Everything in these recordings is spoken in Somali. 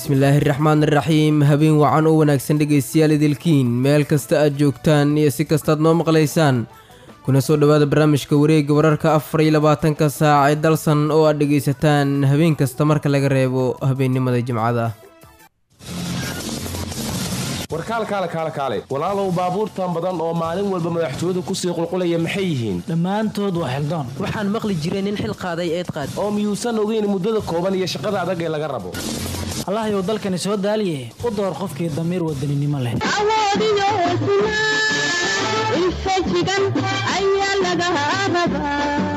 bismillaahi raxmaan iraxiim habeen wacan oo wanaagsan dhegaystayaal idilkiin meel kasta aad joogtaan iyo si kastaad noo maqlaysaan kuna soo dhowaada barnaamijka wareegga wararka afar iyo labaatanka saac ee dalsan oo aad dhegaysataan habeen kasta marka laga reebo habeennimada jimcada warkaalkaale kaale kaale walaalow baabuurtan badan oo maalin walba madaxtooyadu kusii qulqulaya maxay yihiin dhammaantood waa xildoon waxaan maqli jiray nin xil qaaday eed qaad oo miyuusan ogeyn muddada kooban iyo shaqada adag ee laga rabo allahayow dalkani soo daaliye u door qofkii damiir wadaninimo leh awoodiyo hesnaa infajigan ayaa laga rabaa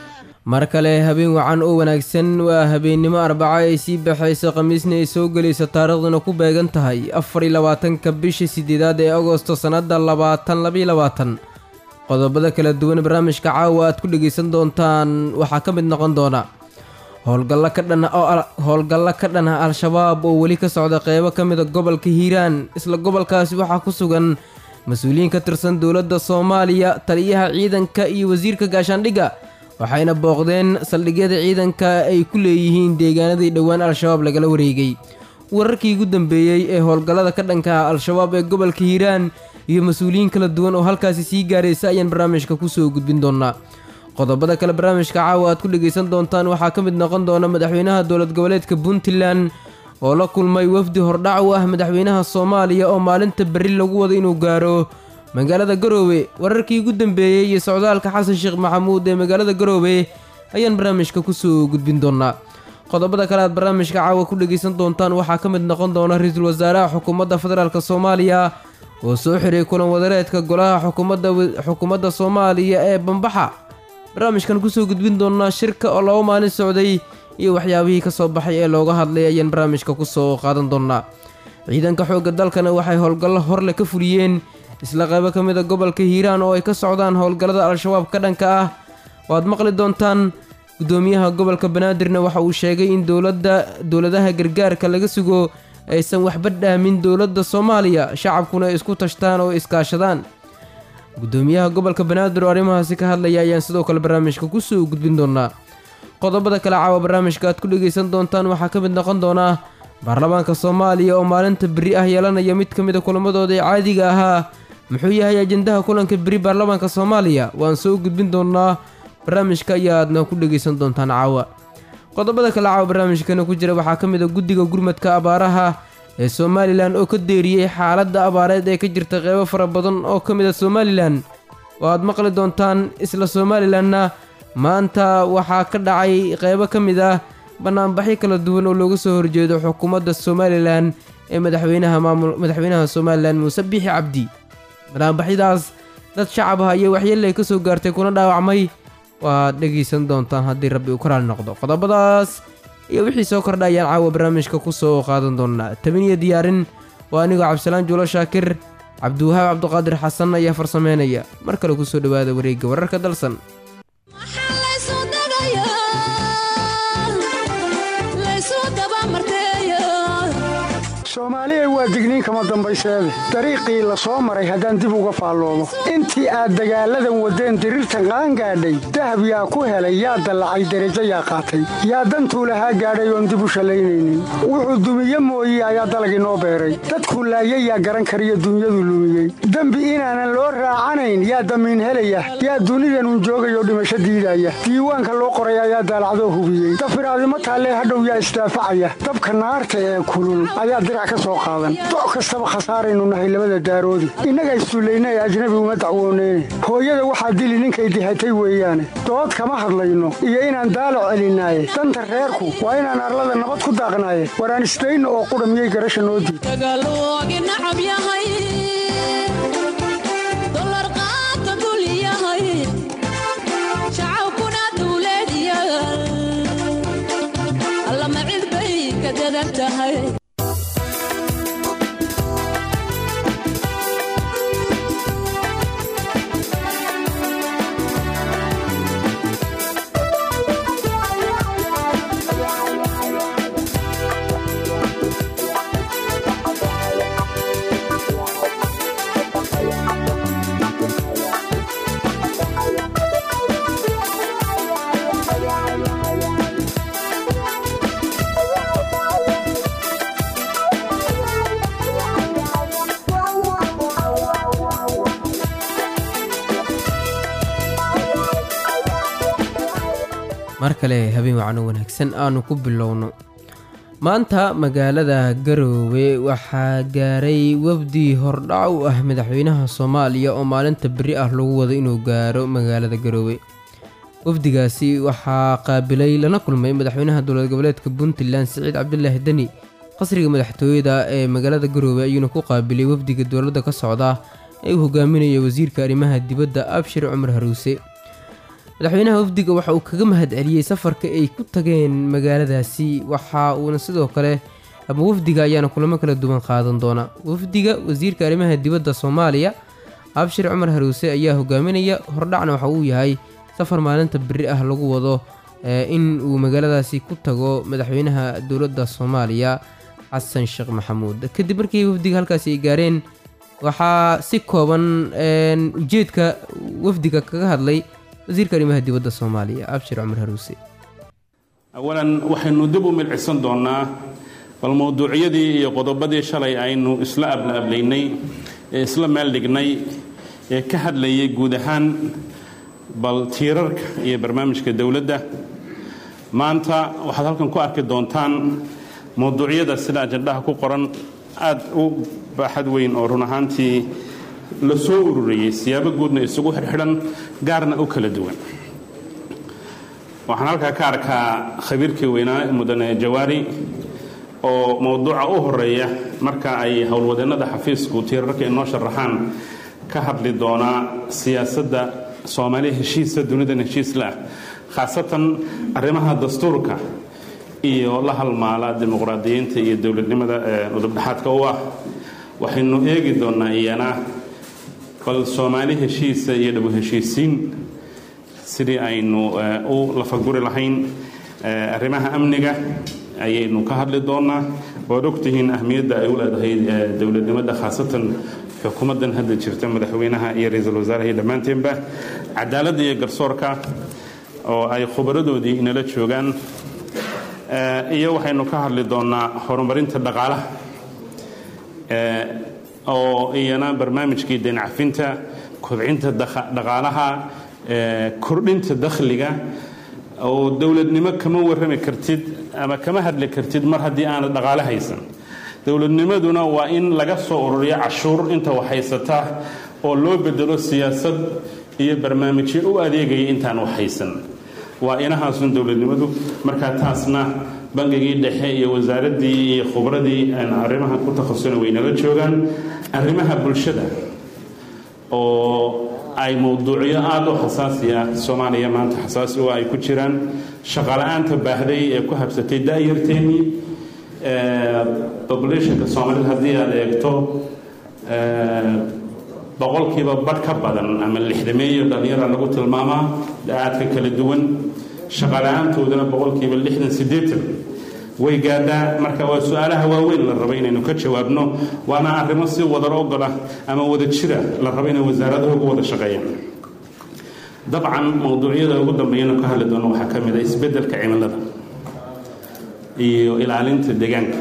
mar kale habeen wacan oo wanaagsan waa habeennimo arbaco ay sii baxayso khamiisna ay soo gelayso taariikhduna ku beegan tahay afar iyo labaatanka bisha sideedaad ee agosto sannadda labaatan labaiyo labaatan qodobada kala duwan barnaamijka caawa aad ku dhegaysan doontaan waxaa ka mid noqon doona howlgallo ka dhan howlgallo ka dhan ah al-shabaab oo weli ka socda qeybo ka mida gobolka hiiraan isla gobolkaasi waxaa ku sugan mas-uuliyiin ka tirsan dowladda soomaaliya taliyaha ciidanka iyo wasiirka gaashaandhigga waxayna booqdeen saldhigyada ciidanka ay ku leeyihiin deegaanadii dhowaan al-shabaab lagala wareegay wararkii ugu dambeeyey ee howlgallada ka dhanka ah al-shabaab ee gobolka hiiraan iyo mas-uuliyiin kala duwan oo halkaasi sii gaaraysa ayaan barnaamijka kusoo gudbin doonaa qodobada kale barnaamijka caawa aad ku dhegaysan doontaan waxaa ka mid noqon doona madaxweynaha dowlad goboleedka puntland oo la kulmay wafdi hordhac u ah madaxweynaha soomaaliya oo maalinta berri lagu wado inuu gaaro magaalada garoowe wararkii ugu dambeeyey iyo socdaalka xasan sheekh maxamuud ee magaalada garoowe ayaan barnaamijka kusoo gudbin doonaa qodobada kale aad barnaamijka caawa ku dhegaysan doontaan waxaa ka mid noqon doona ra-iisul wasaaraha xukuumadda federaalk soomaaliya oo soo xiray kulan wadareedka golaha xukuumadda soomaaliya ee bambaxa barnaamijkan kusoo gudbin doonaa shirka oo laba maalin socday iyo waxyaabihii ka soo baxay ee looga hadlay ayaan barnaamijka kusoo qaadan doonaa ciidanka xoogga dalkana waxay howlgallo horle ka fuliyeen isla qaybo ka mid a gobolka hiiraan oo ay ka socdaan howlgallada al-shabaab ka dhanka ah waad maqli doontaan guddoomiyaha gobolka banaadirna waxa uu sheegay in dowladda dowladaha gargaarka laga sugo aysan waxba dhaamin dowladda soomaaliya shacabkuna ay isku tashtaan oo iskaashadaan guddoomiyaha gobolka banaadir oo arrimahaasi ka hadlaya ayaan sidoo kale barnaamijka kusoo gudbin doonaa qodobada kale caawa barnaamijka aad ku dhegaysan doontaan waxaa ka mid noqon doonaa baarlamaanka soomaaliya oo maalinta beri ah yeelanaya mid ka mid a kulamadooda ee caadiga ahaa muxuu yahay ajendaha kulanka beri baarlamaanka soomaaliya waan soo gudbin doonaa barnaamijka ayaadna ku dhegaysan doontaan caawa qodobada kale caawa barnaamijkana ku jira waxaa ka mid a guddiga gurmadka abaaraha ee somalilan oo ka deeriyey xaaladda abaareed ee ka jirta qeybo fara badan oo ka mid a somalilan oo aad maqli doontaan isla somalilanna maanta waxaa ka dhacay qeybo ka mid ah banaanbaxyo kala duwan oo looga soo horjeedo xukuumadda somalilan ee madaxweynaha maamul madaxweynaha somalilan muuse biixi cabdi banaanbaxyadaas dad shacab ah iyo waxyeelay ka soo gaartay kuna dhaawacmay waad dhegaysan doontaan haddii rabbi uu ka raali noqdo qodobadaas iyo wixii soo kordha ayaan caawa barnaamijka ku soo qaadan doonaa tabiniyo diyaarin waa anigoo cabdisalaan juulo shaakir cabdiwahaab cabdiqaadir xasan ayaa farsameynaya mar kale kusoo dhowaada wareegga wararka dalsan soomaaliya waa digniin kama dambayseede dariiqii la soo maray haddaan dib uga faalloobo intii aad dagaalladan waddeen diriirtan qaangaadhay dahab yaa ku helay yaa dallacay derajo yaa qaatay yaa dantuu lahaa gaadhay oon dib u shallaynaynin wuxuu dumiye mooye ayaa dalagii noo beeray dadku laayay yaa garan kariyo dunyadu lumiyey dembi inaanan loo raacanayn yaa damiin helaya yaa dunidanun joogayoo dhimasho diidaya diiwaanka loo qoray ayaa daalacdoo hubiyey dafiraadimo taallee hadhow yaa isdaafacaya dabka naarta ee kulul ayaa dirac ka soo qaadan doc kastaba khasaaraynu nahay labada daaroodi innaga issullayna ee ajnabi uma dacwooneyne hooyada waxaa dili ninkay dihatay weeyaane dood kama hadlayno iyo inaan daalac celinaaye danta reerku waa inaan arlada nabad ku daaqnaaye waraan isdayno oo qudha miyay garasha noo diid mar kale habeen wacno wanaagsan aanu ku bilowno maanta magaalada garoowe waxaa gaaray wafdi hordhac u ah madaxweynaha soomaaliya oo maalinta beri ah lagu wado inuu gaaro magaalada garoowe wafdigaasi waxaa qaabilay lana kulmay madaxweynaha dowlad goboleedka puntland siciid cabdulaahi deni qasriga madaxtooyada ee magaalada garoowe ayuuna ku qaabilay wafdiga dowladda ka socda ee uu hogaaminaya wasiirka arrimaha dibadda abshir cumar haruuse madaxweynaha wafdiga waxa uu kaga mahad celiyey safarka ay ku tageen magaaladaasi waxa uuna sidoo kale ama wafdiga ayaana kulamo kala duwan qaadan doona wafdiga wasiirka arrimaha dibadda soomaaliya abshir cumar haruuse ayaa hogaaminaya hordhacna waxa uu yahay safar maalinta beri ah lagu wado in uu magaaladaasi ku tago madaxweynaha dowladda soomaaliya xasan sheekh maxamuud kadib markii wafdiga halkaasi ay gaareen waxaa si kooban ujeedka wafdiga kaga hadlay wasiirka arrimaha dibadda soomaaliya abshir cumar haruuse awalan waxaynu dib u milcisan doonnaa bal mowduucyadii iyo qodobadii shalay aynu isla ablaablaynay ee isla meel dhignay ee ka hadlayay guud ahaan bal tiirarka iyo barnaamijka dowladda maanta waxaad halkan ku arki doontaan mowduucyada sida ajandhaha ku qoran aad u baaxad weyn oo run ahaantii la soo ururiyey siyaabo guudna isugu xidhxidhan gaarna u kala duwan waxaan halkaa ka arkaa khabiirkii weynaa mudane jawaari oo mowduuca u horeeya marka ay howlwadeennada xafiisku tiirarka inoo sharaxaan ka hadli doonaa siyaasadda soomaaliya heshiisa dunidan heshiislah khaasatan arrimaha dastuurka iyo la halmaala dimuqraadiyiinta iyo dowladnimada udubdhexaadka u ah waxaynu eegi doonnaa iyana bal soomaali heshiisa iyo dhabu heshiisiin sidii aynu u lafaguri lahayn arrimaha amniga ayaynu ka hadli doonnaa waad ogtihiin ahmiyadda ay u leedahay dowladnimada khaasatan xukuumaddan hadda jirta madaxweynaha iyo ra-iisul wasaaraha iyo dhammaanteenba cadaaladda iyo garsoorka oo ay khubaradoodii inala joogaan iyo waxaynu ka hadli doonnaa horumarinta dhaqaalaha oo iyana barnaamijkii deencafinta kobcinta dhaqaalaha kordhinta dakhliga oo dowladnimo kama warrami kartid ama kama hadli kartid mar haddii aanad dhaqaale haysan dowladnimaduna waa in laga soo ururiyo cashuur inta wax haysata oo loo bedelo siyaasad iyo barnaamijyo u adeegaya intaan wax haysan waa inahaasun dowladnimadu markaa taasna bangigii dhexe iyo wasaaraddii iyo khubradii arrimaha ku takhasusana waynala joogaan arrimaha bulshada oo ay mowduucyo aada u xasaasi ah soomaaliya maanta xasaasi u ay ku jiraan shaqala-aanta baahday ee ku habsatay da-yarteennii populationka soomaalida haddii aada eegto boqolkiiba badh ka badan ama lixdameeyo dhallinyara lagu tilmaamaa da-aadka kala duwan shaqala-aantoodana boqolkiiba lixdan siddeetan way gaadhaa marka waa su-aalaha waaweyn la rabo inaynu ka jawaabno waana arrimo si wadar ogola ama wada jira la rabo inay wasaaradaha ugu wada shaqeeyaan dabcan mowduucyada ugu dambeeyana ka hadli doono waxaa ka mid a isbeddelka cimilada iyo ilaalinta deegaanka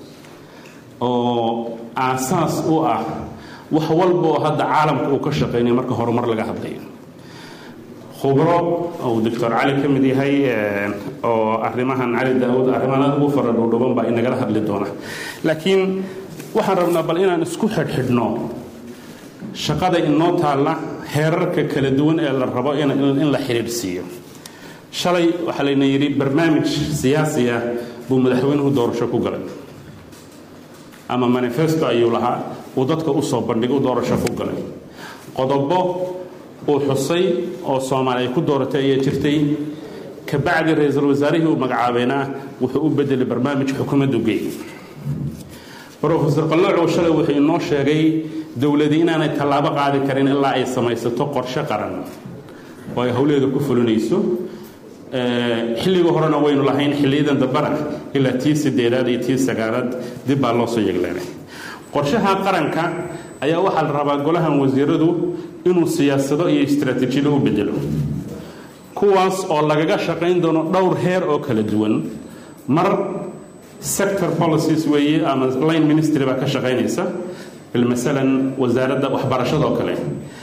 oo aasaas u ah wax walba oo hadda caalamka uu ka shaqeynaya marka horumar laga hadlayo khubro uu doctor cali ka mid yahay oo arrimahan cali daawud arrimahan aad ugu fara dhowdhoban baa inagala hadli doona laakiin waxaan rabnaa bal inaan isku xidhxidhno shaqada inoo taalla heerarka kala duwan ee la rabo in la xidhiidhsiiyo shalay waxaa layna yidhi barnaamij siyaasi ah buu madaxweynuhu doorasho ku galay ama manifesto ayuu lahaa uu dadka usoo bandhig u doorasho ku galay qodobo uu xusay oo soomaali ay ku dooratay ayaa jirtay kabacdi ra-iisul wasaarihii uu magacaabayna wuxuu u bedelay barnaamij xukuumaddu geey rofesor qaloocow shalay wuxuu inoo sheegay dowladii inaanay tallaabo qaadi karin ilaa ay samaysato qorshe qaran oo ay howleeda ku fulinayso xilligii horena waynu lahayn xilliyadan dambana ilaa tii sideedaad iyo tii sagaalaad dib baa loo soo yegleenay qorshaha qaranka ayaa waxaa la rabaa golahan wasiiradu inuu siyaasado iyo istaraatiijiyado u bedelo kuwaas oo lagaga shaqayn doono dhowr heer oo kala duwan mar sector policies weeye ama line ministry baa ka shaqaynaysa bilmasalan wasaaradda waxbarashada oo kale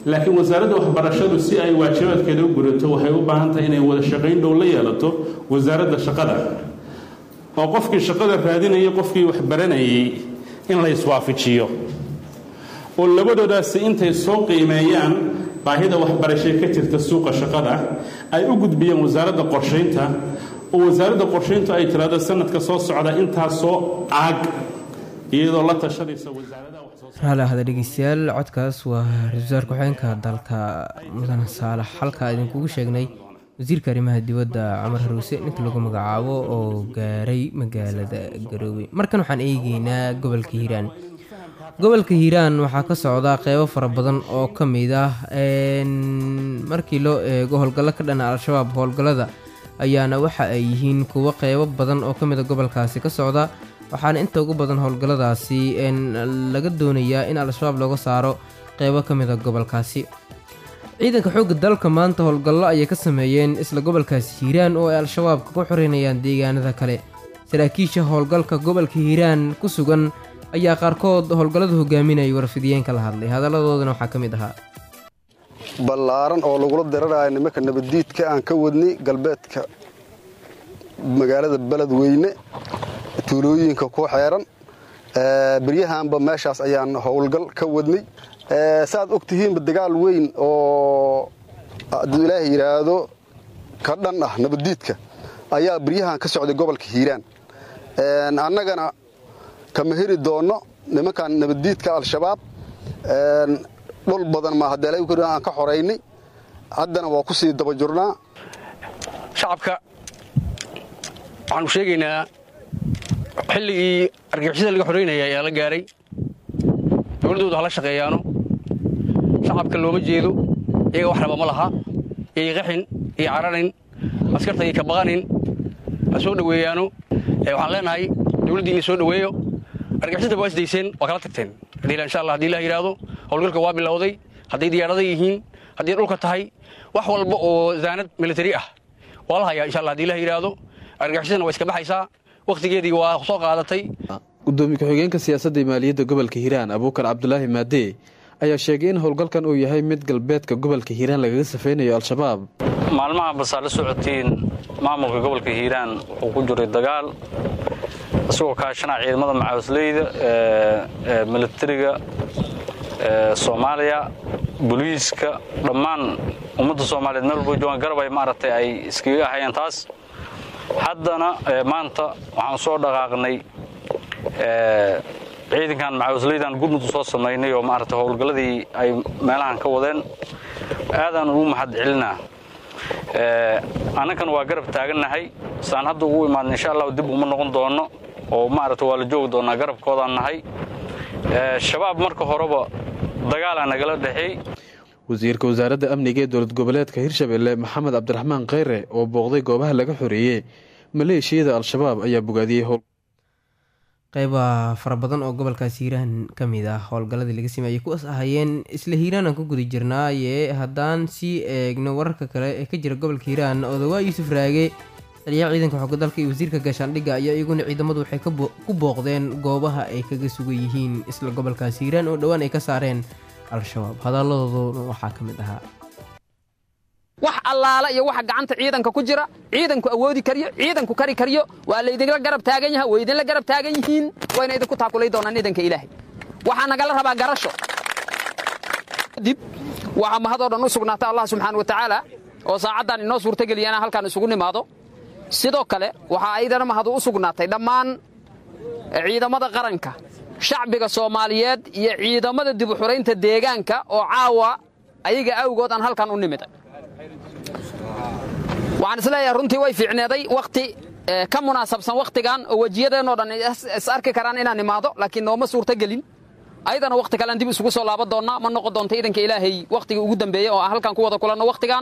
laakiin wasaaradda waxbarashadu si ay waajibaadkeeda u gurato waxay u baahan tahay inay wada shaqayn dhow la yeelato wasaaradda shaqada oo qofkii shaqada raadinayay qofkii wax baranayay in la iswaafajiyo oo labadoodaasi intay soo qiimeeyaan baahida waxbarashay ka jirta suuqa shaqada ay u gudbiyeen wasaaradda qorshaynta oo wasaaradda qorshayntu ay tiraahdo sanadka soo socda intaasoo caag iyadoo la tashanaysa wasaaradaha raali ahda dhegeystayaal codkaas waa ra-iisul wasaar ku-xigeenka dalka mudane saalax halkaa idinkugu sheegnay wasiirka arrimaha dibadda camar haruuse ninka lagu magacaabo oo gaaray magaalada garoowe markan waxaan eegeynaa gobolka hiiraan gobolka hiiraan waxaa ka socda qeybo fara badan oo ka mid ah markii loo eego howlgallo ka dhana al-shabaab howlgallada ayaana waxa ay yihiin kuwo qeybo badan oo ka mid a gobolkaasi ka socda waxaana inta ugu badan howlgalladaasi laga doonayaa in al-shabaab looga saaro qeybo ka mid a gobolkaasi ciidanka xoogga dalka maanta howlgallo ayay ka sameeyeen isla gobolkaasi hiiraan oo ay al-shabaabka ku xoreynayaan deegaanada kale saraakiisha howlgalka gobolka hiiraan ku sugan ayaa qaarkood howlgallada hogaaminayay warfidiyeenka la hadlay hadalladoodana waxaa ka mid ahaa ballaaran oo lagula dirarayo nimanka nabaddiidka aan ka wadnay galbeedka magaalada beledweyne tuulooyinka ku xeeran beryahanba meeshaas ayaan howlgal ka wadnay saaad og tihiinba dagaal weyn oo hadduu ilaahay yidhaahdo ka dhan ah nabaddiidka ayaa beryahan ka socday gobolka hiiraan annagana kama heri doonno nimankan nabaddiidka al-shabaab dhul badan ma haddee aan ka xoraynay haddana waa ku sii daba jurnaa shacabka waxaanu sheegaynaa xilligii argixisada laga xoraynaya ayaa la gaaray dowladdooda hala shaqeeyaano shacabka looma jeedo iyaga wax raba ma laha iyay qaxin iyo cararin askarta iyo ka baqanin ha soo dhoweeyaano waxaan leenahay dowladdii inay soo dhoweeyo argixisada waa isdayseen waa kala tagteen haddii insha allah hadii ilah yidhaahdo howlgalka waa bilowday hadday diyaarada yihiin haddii dhulka tahay wax walba oo zaanad militari ah waa la hayaa insha allah hadii ilah yidhaahdo argaxisadana waa iska baxaysaa wakhtigeedii waa soo qaadatay gudoomiye ku-xigeenka siyaasadda iyo maaliyadda gobolka hiiraan abuukar cabdulaahi maadee ayaa sheegay in howlgalkan uu yahay mid galbeedka gobolka hiiraan lagaga safaynayo al-shabaab maalmaha basaa la socotiin maamulka gobolka hiiraan wuxuu ku jiray dagaal isagoo kaashanaa ciidamada macaawisleyda ee militariga soomaaliya boliiska dhammaan ummadda soomaaliyeed meel walba joogaan garab ay maaragtay ay iskaga ahayeen taas haddana maanta waxaan soo dhaqaaqnay ciidankan macaawisleydan gurmuddu soo samaynay oo maaragtay howlgalladii ay meelahan ka wadeen aadaan ugu mahad celinaa annankana waa garab taagannahay saan hadda ugu imaadna insha allahu dib uma noqon doonno oo maaragtay waa la joogi doonnaa garabkoodaan nahay shabaab marka horeba dagaalaa nagala dhexeey wasiirka wasaaradda amniga ee dowlad goboleedka hirshabelle maxamed cabdiraxmaan kheyre oo booqday goobaha laga xoreeyey maleeshiyada al-shabaab ayaa bogaadiyey howl qeyba fara badan oo gobolkaas hiiraan ka mid ah howlgalladii laga sameeyay kuwaas ahayeen isla hiiraan aan ku guda jirnaaye haddaan sii eegno wararka kale ee ka jira gobolka hiiraan odawaa yuusuf raage taliyaha ciidanka xooga dalka iyo wasiirka gaashaandhigga ayaa iyaguna ciidamadu waxay ku booqdeen goobaha ay kaga sugan yihiin isla gobolkaas hiiraan oo dhowaan ay ka saareen al-shabaab hadalladoodu waxaa ka mid ahaa wax allaala iyo waxa gacanta ciidanka ku jira ciidanku awoodi karyo ciidanku kari karyo waa laydinla garab taagan yaha way idinla garab taagan yihiin wayna idinku taakulay doonaan ciidanka ilaahay waxaa nagala rabaa garasho dib waxaa mahadoo dhan u sugnaata allah subxaana wa tacaala oo saacaddan inoo suurtageliya inaan halkaan isugu nimaado sidoo kale waxaa aydana mahadu u sugnaatay dhammaan ciidamada qaranka shacbiga soomaaliyeed iyo ciidamada dib u xuraynta deegaanka oo caawa ayaga awgood aan halkan u nimiday waxaan isleeyahay runtii way fiicneeday wakhti ka munaasabsan wakhtigan oo wejiyadeenoo dhan is arki karaan inaan imaado laakiin nooma suurtogelin ayadana wakhti kalean dib isugu soo laaban doonnaa ma noqon doonto iidanka ilaahay wakhtigii ugu dambeeyey oo aan halkan ku wada kulanno wakhtigan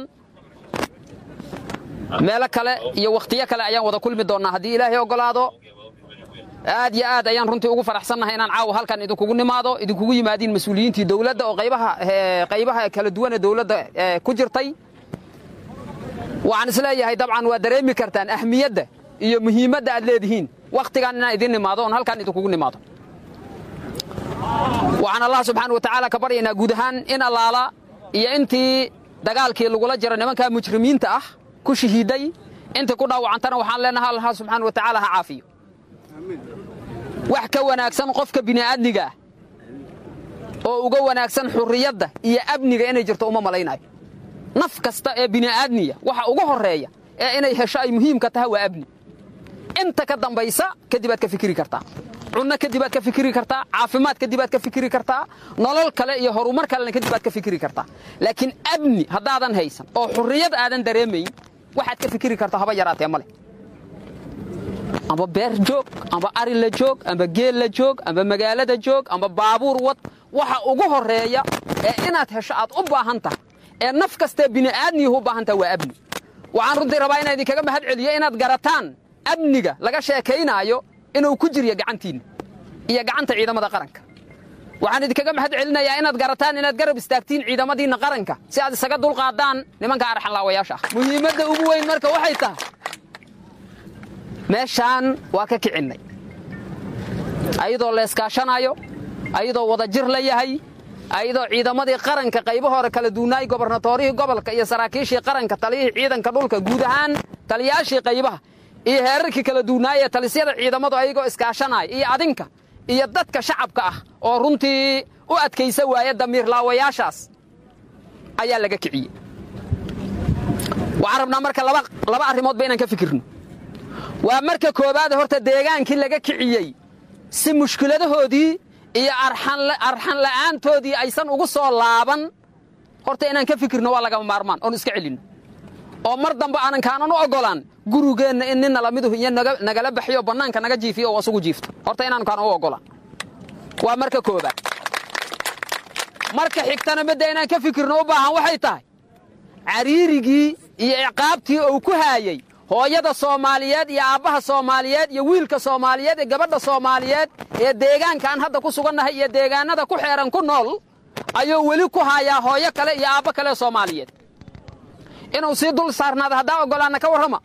meelo kale iyo wakhtiyo kale ayaan wada kulmi doonnaa haddii ilaahay oggolaado aad iyo aad ayaan runtii ugu faraxsannahay inaan caawa halkan idinkugu nimaado idinkugu yimaadiin mas-uuliyiintii dowladda oo qaybaha kala duwanee dowladda ku jirtay waxaan isleeyahay dabcan waa dareemi kartaan ahmiyadda iyo muhiimadda aad leedihiin wakhtigan inaan idin nimaado oon halkan idinkugu nimaado waxaan allah subxaana wa tacaala ka baryaynaa guud ahaan in allaala iyo intii dagaalkii lagula jiro nimankaa mujrimiinta ah ku shahiiday intii ku dhaawacantana waxaan leenahay allah subxaana wa tacaala ha caafiyo wax ka wanaagsan qofka bini'aadmiga ah oo uga wanaagsan xurriyadda iyo amniga inay jirto uma malaynayo naf kasta ee bini'aadmiya waxa ugu horreeya ee inay hesho ay muhiimka tahay waa amni inta ka dambaysa kadib aad ka fikiri kartaa cunno kadib aad ka fikiri kartaa caafimaad kadib aad ka fikiri kartaa nolol kale iyo horumar kalena kadib aad ka fikiri kartaa laakiin amni haddaadan haysan oo xurriyad aadan dareemayn waxaad ka fikiri kartaa haba yaraatee ma leh amba beer joog amba ari la joog amba geel la joog amba magaalada joog amba baabuur wad waxa ugu horreeya ee inaad hesho aad u baahan tahay ee naf kastee bini'aadmiyuhu u baahan tahay waa amni waxaan runtii rabaa inaan idinkaga mahad celiyo inaad garataan amniga laga sheekaynaayo inuu ku jiryo gacantiinna iyo gacanta ciidamada qaranka waxaan idinkaga mahad celinayaa inaad garataan inaad garab istaagtiin ciidamadiinna qaranka si aad isaga dulqaadaan nimanka arxanlaawayaasha ah muhiimadda ugu weyn marka waxay tahay meeshaan waa ka kicinnay ayadoo leeskaashanayo ayadoo wadajir la yahay ayadoo ciidamadii qaranka qaybahoore kala duunaay gobarnatoorihii gobolka iyo saraakiishii qaranka taliyihii ciidanka dhulka guud ahaan taliyaashii qaybaha iyo heerarkii kala duunaayee talisyada ciidamadu ayagoo iskaashanaya iyo adinka iyo dadka shacabka ah oo runtii u adkaysa waaya damiirlaawayaashaas ayaa laga kiciyey waxaan rabnaa marka laba arrimoodba inaan ka fikirno waa marka koowaad horta deegaankii laga kiciyey si mushkiladahoodii iyo arxan la'aantoodii aysan ugu soo laaban horta inaan ka fikirno waa lagama maarmaan oon iska celinno oo mar dambe aanan kaanan u oggolaan gurigeenna in ninna lamiduhu iyo nagala baxyo bannaanka naga jiifiyo oo asugu jiifto horta inaanu kaanan u oggolaan waa marka koobaad marka xigtana midda inaan ka fikirno u baahan waxay tahay cariirigii iyo ciqaabtii uu ku haayey hooyada soomaaliyeed iyo aabbaha soomaaliyeed iyo wiilka soomaaliyeed iyo gabadha soomaaliyeed ee deegaankaan hadda ku sugannahay iyo deegaannada ku xeeran ku nool ayuu weli ku haayaa hooyo kale iyo aabbo kale soomaaliyeed inuu sii dul saarnaada haddaa oggolaanna ka warrama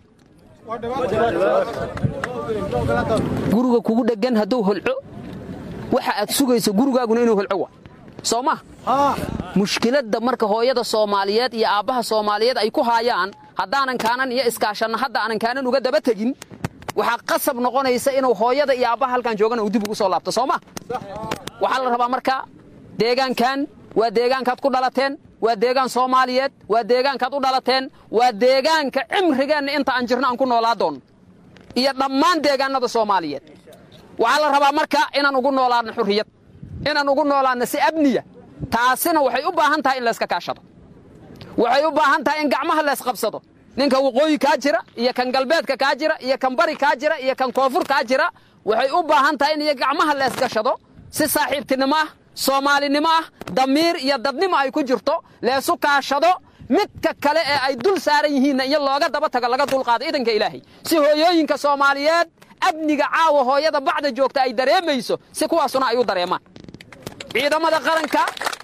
guriga kugu dheggan hadduu holco waxa aad sugayso gurigaaguna inuu holco wa soo ma mushkiladda marka hooyada soomaaliyeed iyo aabbaha soomaaliyeed ay ku haayaan haddaanan kaanan iyo iskaashanna hadda aanan kaanan uga daba tegin waxaa qasab noqonaysa inuu hooyada iyo aabbaha halkan joogana uu dib ugu soo laabto soo ma waxaa la rabaa marka deegaankan waa deegaankaad ku dhalateen waa deegaan soomaaliyeed waa deegaankaad u dhalateen waa deegaanka cimrigeenna inta aan jirno aan ku noolaa doonno iyo dhammaan deegaannada soomaaliyeed waxaa la rabaa marka inaan ugu noolaadno xurriyad inaan ugu noolaadno si amniya taasina waxay u baahan tahay in layska kaashado waxay u baahan tahay in gacmaha laysqabsado ninka waqooyi kaa jira iyo kan galbeedka kaa jira iyo kan bari kaa jira iyo kan koonfur kaa jira waxay u baahan tahay in iyo gacmaha leysgashado si saaxiibtinimo ah soomaalinimo ah damiir iyo dadnimo ay ku jirto leesu kaashado midka kale ee ay dul saaran yihiinna iyo looga daba tago laga dulqaado idanka ilaahay si hooyooyinka soomaaliyeed amniga caawa hooyada bacda joogta ay dareemayso si kuwaasuna ay u dareemaan ciidamada qaranka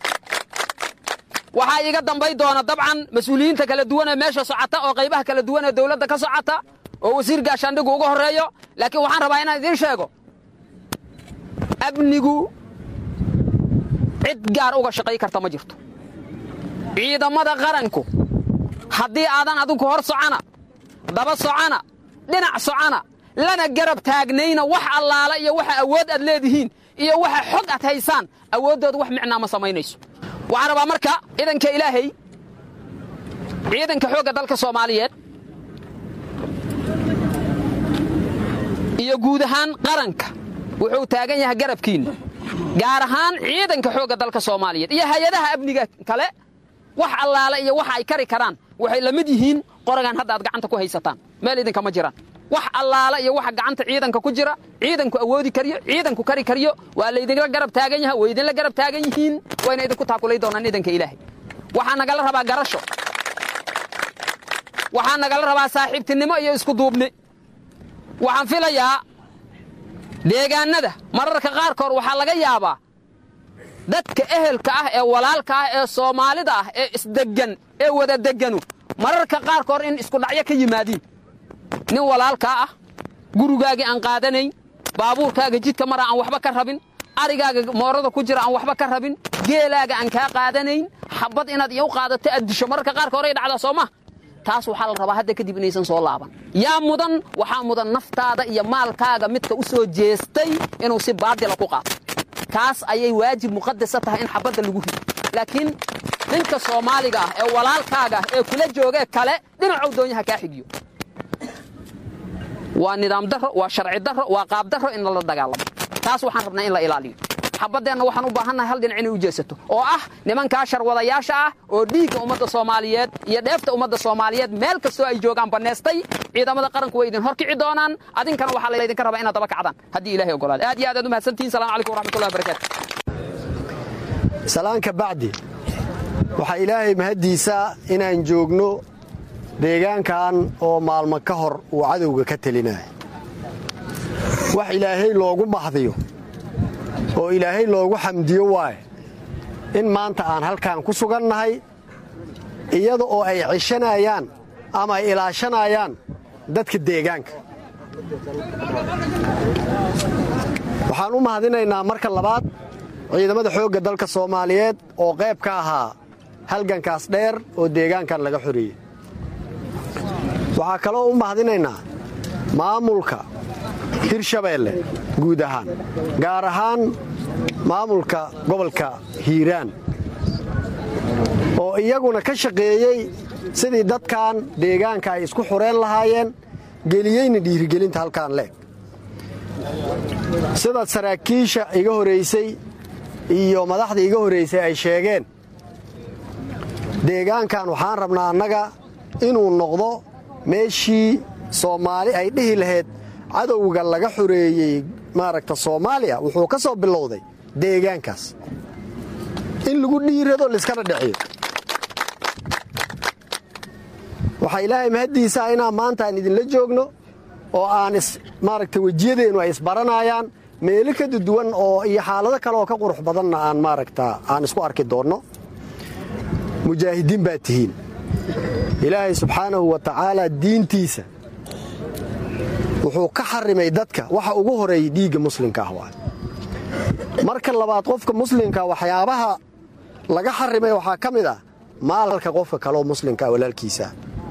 waxaa iiga dambay doona dabcan mas-uuliyiinta kala duwan ee meesha socota oo qaybaha kala duwan ee dawladda ka socota oo wasiir gaashaandhigu uga horreeyo laakiin waxaan rabaa inaan idiin sheego amnigu cid gaar uga shaqay karta ma jirto ciidamada qaranku haddii aadan adinku hor socona daba socona dhinac socona lana garab taagnayna wax allaala iyo waxa awood aad leedihiin iyo waxa xog aad haysaan awooddooda wax micnaa ma samaynayso waxaan rabaa marka ciidanka ilaahay ciidanka xoogga dalka soomaaliyeed iyo guud ahaan qaranka wuxuu taagan yahay garabkiinna gaar ahaan ciidanka xoogga dalka soomaaliyeed iyo hay-adaha amniga kale wax allaale iyo waxa ay kari karaan waxay la mid yihiin qoragan hadda aad gacanta ku haysataan meel idinkama jiraan wax allaala iyo waxa gacanta ciidanka ku jira ciidanku awoodi kariyo ciidanku kari kariyo waa laydinla garab taagan yaha way idinla garab taagan yihiin wayna idinku taakulay doonaan idanka ilaahay waxaa nagala rabaa garasho waxaa nagala rabaa saaxiibtinimo iyo isku duubni waxaan filayaa deegaannada mararka qaarkood waxaa laga yaabaa dadka ehelka ah ee walaalka ah ee soomaalida ah ee isdeggan ee wada degganu mararka qaarkood in iskudhacyo ka yimaadiin nin walaalkaa ah gurigaagii aan qaadanayn baabuurkaaga jidka mara aan waxba ka rabin arigaaga moorada ku jira aan waxba ka rabin geelaaga aan kaa qaadanayn xabad inaad iyo u qaadato aad disho mararka qaarka horey dhacda soo ma taas waxaa la rabaa hadda kadib inaysan soo laaban yaa mudan waxaa mudan naftaada iyo maalkaaga midka u soo jeestay inuu si baadila ku qaato kaas ayay waajib muqadasa tahay in xabadda lagu rido laakiin ninka soomaaliga ah ee walaalkaaga ah ee kula joogee kale dhinacow doonyaha kaa xigiyo waa nidaam daro waa sharci daro waa qaab daro in lala dagaalamo taas waxaan rabnaa in la ilaaliyo xabaddeenna waxaan u baahannahay hal dhinac inay u jeesato oo ah nimankaa sharwadayaasha ah oo dhiigga ummadda soomaaliyeed iyo dheefta ummadda soomaaliyeed meel kastoo ay joogaan bannaystay ciidamada qaranku way idin horkici doonaan adinkana waxaa laydinka rabaa inaad daba kacdaan haddii ilahay ogolaada aad iyo aad aad u mahadsantihin salamu calaykum waraxmatullahi wabarakaatu salaanka bacdi waxaa ilaahay mahaddiisa inaan joogno deegaankan oo maalmo ka hor uu cadowga ka telinaya wax ilaahay loogu mahdiyo oo ilaahay loogu xamdiyo waaye in maanta aan halkan ku sugannahay iyada oo ay cishanayaan ama ay ilaashanayaan dadka deegaanka waxaan u mahadinaynaa marka labaad ciidamada xoogga dalka soomaaliyeed oo qayb ka ahaa halgankaas dheer oo deegaankan laga xoreeyey waxaa kaloo u mahadinaynaa maamulka hirshabeelle guud ahaan gaar ahaan maamulka gobolka hiiraan oo iyaguna ka shaqeeyey sidii dadkan deegaanka ay isku xureen lahaayeen geliyeyna dhiirigelinta halkaan leeg sida saraakiisha iga horaysay iyo madaxda iga horaysay ay sheegeen deegaankan waxaan rabnaa annaga inuu noqdo meeshii soomaali ay dhihi lahayd cadowga laga xoreeyey maaragta soomaaliya wuxuu ka soo bilowday deegaankaas in lagu dhiirado laiskana dheciyo waxaa ilaahay mahaddiisaa inaan maanta aan idinla joogno oo aan maaragta wejiyadeennu ay isbaranayaan meelo ka duwan oo iyo xaalado kale oo ka qurux badanna aan maaragta aan isku arki doonno mujaahidiin baad tihiin ilaahay subxaanahu wa tacaalaa diintiisa wuxuu ka xarimay dadka waxa ugu horeeyey dhiigga muslimka ah waa marka labaad qofka muslimka waxyaabaha laga xarimay waxaa ka mid ah maalka qofka kaleoo muslimkaa walaalkiisaa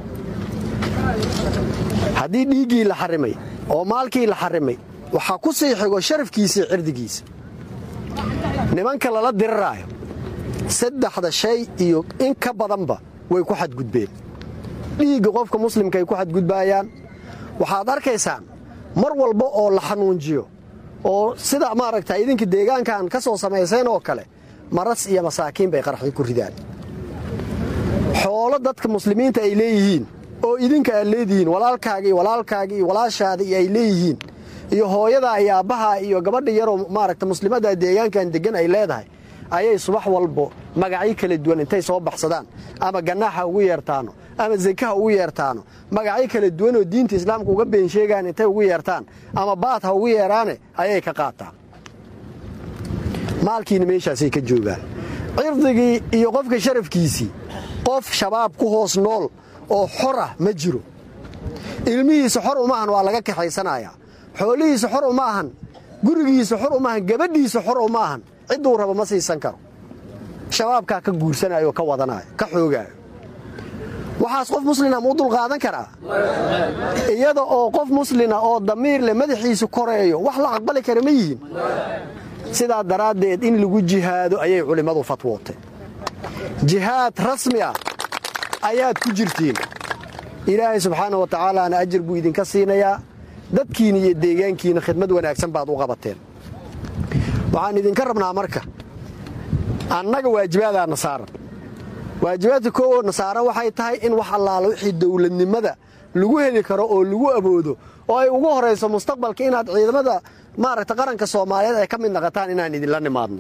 haddii dhiiggii la xarimay oo maalkii la xarimay waxaa ku sii xigo sharafkiisii cirdigiisa nimanka lala diriraayo saddexda shay iyo in ka badanba way ku xadgudbeen dhiigga qofka muslimka ay ku xadgudbaayaan waxaad arkaysaan mar walba oo la xanuunjiyo oo sida maaragta idinka deegaankan ka soo samayseen oo kale maras iyo masaakiin bay qaraxyo ku ridaan xoolo dadka muslimiinta ay leeyihiin oo idinka aad leedihiin walaalkaaga iyo walaalkaaga iyo walaashaada iyo ay leeyihiin iyo hooyadaa iyo aabbahaa iyo gabadha yaroo maaragta muslimadda deegaankan deggan ay leedahay ayay subax walbo magacyo kala duwan intay soo baxsadaan ama ganaaxa ugu yeertaano ama zakaha ugu yeertaano magacyo kala duwan oo diinta islaamka uga been sheegaan intay ugu yeertaan ama baad ha ugu yeeraane ayay ka qaataan maalkiina meeshaasay ka joogaan cirdigii iyo qofka sharafkiisii qof shabaab ku hoos nool oo xor ah ma jiro ilmihiisa xor uma ahan waa laga kaxaysanayaa xoolihiisa xor uma ahan gurigiisa xor uma ahan gabadhiisa xor uma ahan cidduu rabo ma siisan karo shabaabkaa ka guursanayo ka wadanaayo ka xoogaayo waxaas qof muslina muu dulqaadan karaa iyada oo qof muslina oo damiir leh madaxiisu koreeyo wax la aqbali kara ma yihiin sidaa daraaddeed in lagu jihaado ayay culimmadu fatwootay jihaad rasmi ah ayaad ku jirtiin ilaahay subxaana wa tacaalaana ajir buu idinka siinayaa dadkiina iyo deegaankiina khidmad wanaagsan baad u qabateen waxaan idinka rabnaa marka annaga waajibaadaana nasaaran waajibaadka koowoo nasaaran waxay tahay in wax allaala wixii dowladnimada lagu heli karo oo lagu aboodo oo ay ugu horayso mustaqbalka inaad ciidamada maaragta qaranka soomaaliyeed ay ka mid naqataan inaan idinla nimaadno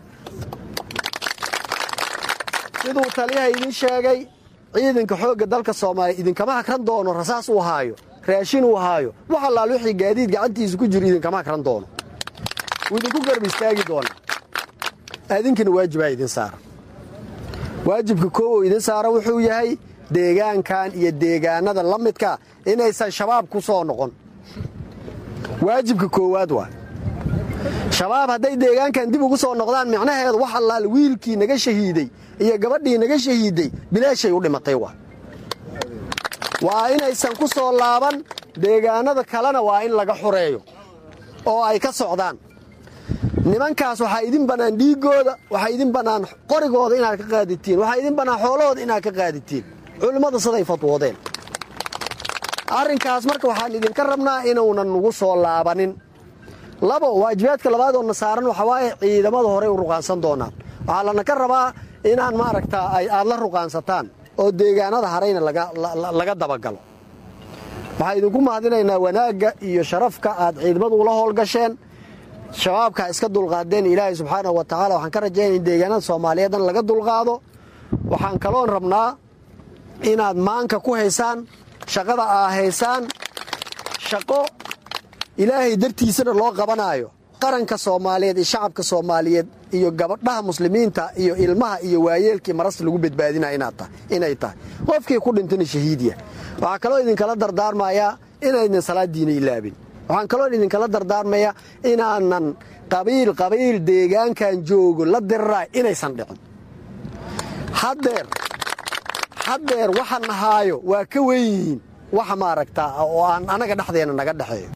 siduu taliyaha idin sheegay ciidanka xoogga dalka soomaaliya idinkama hakran doono rasaas uu haayo raashin uu haayo wax allaal wixii gaadiid gacantiisa ku jiro idinkama hakran doono wuu idinku garab istaagi doonaa adinkana waajibaa idin saaran waajibka koowoo idin saaran wuxuu yahay deegaankan iyo deegaanada la midka inaysan shabaab ku soo noqon waajibka koowaad waa shabaab hadday deegaankan dib ugu soo noqdaan micnaheedu wax allaal wiilkii naga shahiiday iyo gabadhii naga shahiiday bilaashay u dhimatay waa waa inaysan ku soo laaban deegaanada kalena waa in laga xureeyo oo ay ka socdaan nimankaas waxaa idin bannaan dhiiggooda waxaa idin bannaan qorigooda inaad ka qaaditiin waxaa idin bannaan xoolahooda inaad ka qaaditiin culimmadu siday fatwoodeen arrinkaas marka waxaan idinka rabnaa inuunan nugu soo laabanin labo waajibaadka labaad oo na saaran waxaa waaye ciidamada horey u ruqaansan doonaan waxaa lana ka rabaa inaan maaragtaa aad la ruqaansataan oo deegaanada harayna laga dabagalo waxaan idinku mahadinaynaa wanaagga iyo sharafka aad ciidamadu ula howlgasheen shabaabka iska dulqaadeen ilaahay subxaanahu wa tacaala waxaan ka rajaynaya in deegaanada soomaaliyeedna laga dulqaado waxaan kaloon rabnaa inaad maanka ku haysaan shaqada aa haysaan shaqo ilaahay dartiisana loo qabanaayo qaranka soomaaliyeed iyo shacabka soomaaliyeed iyo gabadhaha muslimiinta iyo ilmaha iyo waayeelkii maras lagu badbaadinaya inay tahay qofkii ku dhintana shahiidiya waxaa kaloo idinkala dardaarmayaa inaydnan salaadiina ilaabin waxaan kaloo idinkala dardaarmayaa inaanan qabiil qabiil deegaankan joogo la diriraa inaysan dhicin haddeer haddeer waxa nahaayo waa ka wen yihiin waxa maaragtaa oo aan anaga dhexdeenna naga dhexeeyo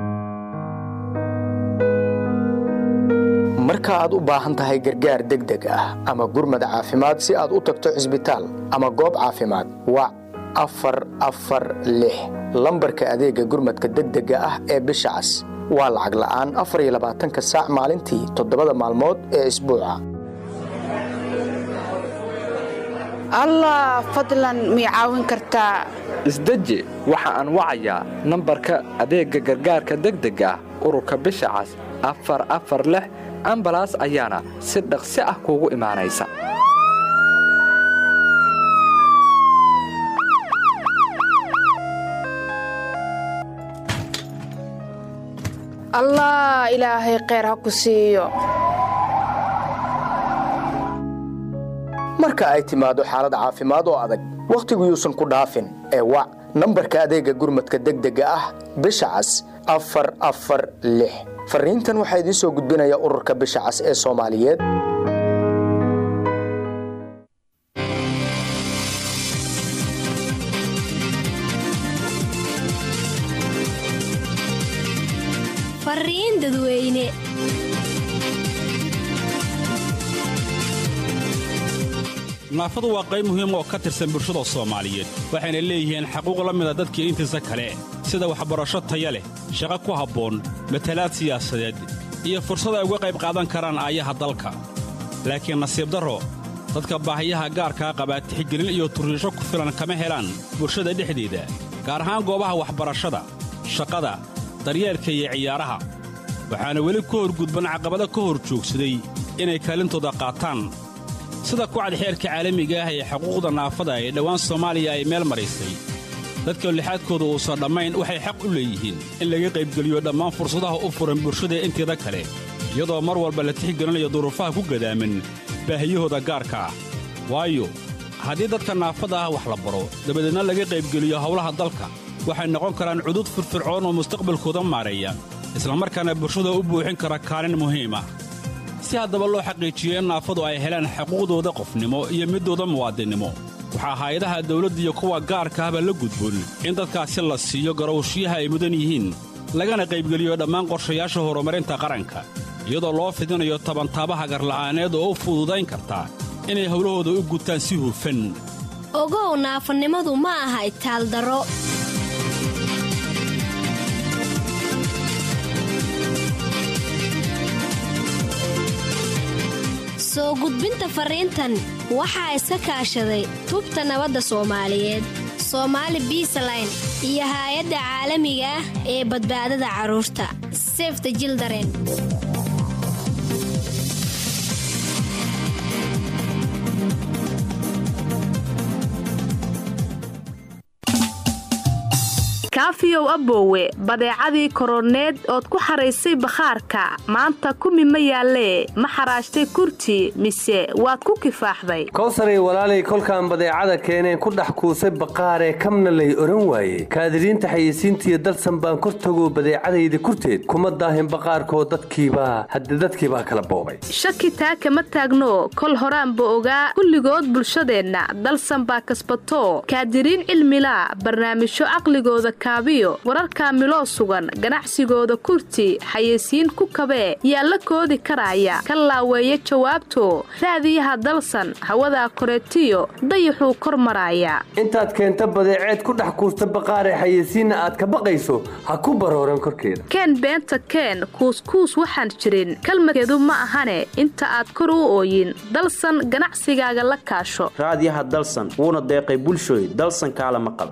marka aad u baahan tahay gargaar degdeg ah ama gurmad caafimaad si aad u tagto cisbitaal ama goob caafimaad wac afar afar lix lambarka adeegga gurmadka degdega ah ee bisha cas waa lacag la'aan afar iyo labaatanka saac maalintii toddobada maalmood ee isbuuca allah fadlan mii caawin kartaa isdeji waxa aan wacayaa nambarka adeegga gargaarka degdega ah ururka bisha cas afar afar lix ambalaas ayaana si dhaqsi ah kuugu imaanaysa allah ilaahay kheyr ha ku siiyo marka ay timaado xaalad caafimaad oo adag wakhtigu yuusan ku dhaafin ee wac nambarka adeegga gurmadka degdega ah bisha cas afar afar lix farriintan waxaa idiin soo gudbinaya ururka bisha cas ee soomaaliyeed fariin dadweyne naafadu waa qayb muhiim oo ka tirsan bulshada soomaaliyeed waxayna leeyihiin xaquuq la mida dadkii intiisa kale sida waxbarasho taya leh shaqo ku habboon matalaad siyaasadeed iyo fursad ay uga qayb qaadan karaan aayaha dalka laakiin nasiib darro dadka baahiyaha gaarkaa qabaa tixgelin iyo turriisho ku filan kama helaan bulshada dhexdeeda gaar ahaan goobaha waxbarashada shaqada daryeelka iyo ciyaaraha waxaana weli ka horgudban caqabado ka hor joogsaday inay kaalintooda qaataan sida kucad xeerka caalamiga ah ee xuquuqda naafada ee dhowaan soomaaliya ay meel maraysay dadka lixaadkooda uusan dhammayn waxay xaq u leeyihiin in laga qaybgeliyo dhammaan fursadaha u furan bulshada inteeda kale iyadoo mar walba la tixgelinayo duruufaha ku gadaaman baahiyahooda gaarka ah waayo haddii dadka naafada ah wax la baro dabadeedna laga qaybgeliyo howlaha dalka waxay noqon karaan cudud firfircoon oo mustaqbalkooda maareeya islamarkaana bulshada u buuxin kara kaalin muhiima si haddaba loo xaqiijiyo in naafadu ay helaan xuquuqdooda qofnimo iyo middooda muwaadinnimo waxaa hay-adaha dawladda iyo kuwa gaarka ahba la gudboon in dadkaasi la siiyo garowshiyaha ay mudan yihiin lagana qaybgeliyo dhammaan qorshayaasha horumarinta qaranka iyadoo loo fidinayo tabantaabaha garla'aaneed oo u fududayn karta inay howlahooda u gutaan si hufan ogow naafanimadu ma aha itaaldaro soo gudbinta fariintan waxaa iska kaashaday tubta nabadda soomaaliyeed soomaali biisaline iyo haay-adda caalamiga ah ee badbaadada carruurta sefta jildaren kaafiyow aboowe badeecadii koroneed ood ku xaraysay bakhaarka maanta kumi ma yaallee ma xaraashtay kurti mise waad ku kifaaxday kowsaray walaalay kolkaan badeecada keeneen ku dhex kuusay baqaaree kamna lay odhan waaye kaadiriinta xayeysiintiiyo dalsan baan kor tagoo badeecadayda kurteed kuma daahin baqaarkoo dadkiibaa hadde dadkiibaa kala boobay shaki taa kama taagno kol horaanba ogaa kulligood bulshadeenna dalsan baa kasbato kaadiriin cilmilaa barnaamijyo caqligooda kaabiyo wararkaa miloo sugan ganacsigooda kurti xayeysiin ku kabee yaa la koodi karaaya ka laaweeya jawaabto raadiyaha dalsan hawadaa koreetiyo dayaxuu kor maraaya intaad keenta badeeceed ku dhex kuusta baqaaree xayeysiinna aad ka baqayso ha ku barooran korkeeda keen beenta keen kuuskuus waxaan jirin kalmadkeedu ma ahane inta aad kor u ooyin dalsan ganacsigaaga la kaasho raadiyaha dalsan wuuna deeqay bulshooy dalsan kaala maqal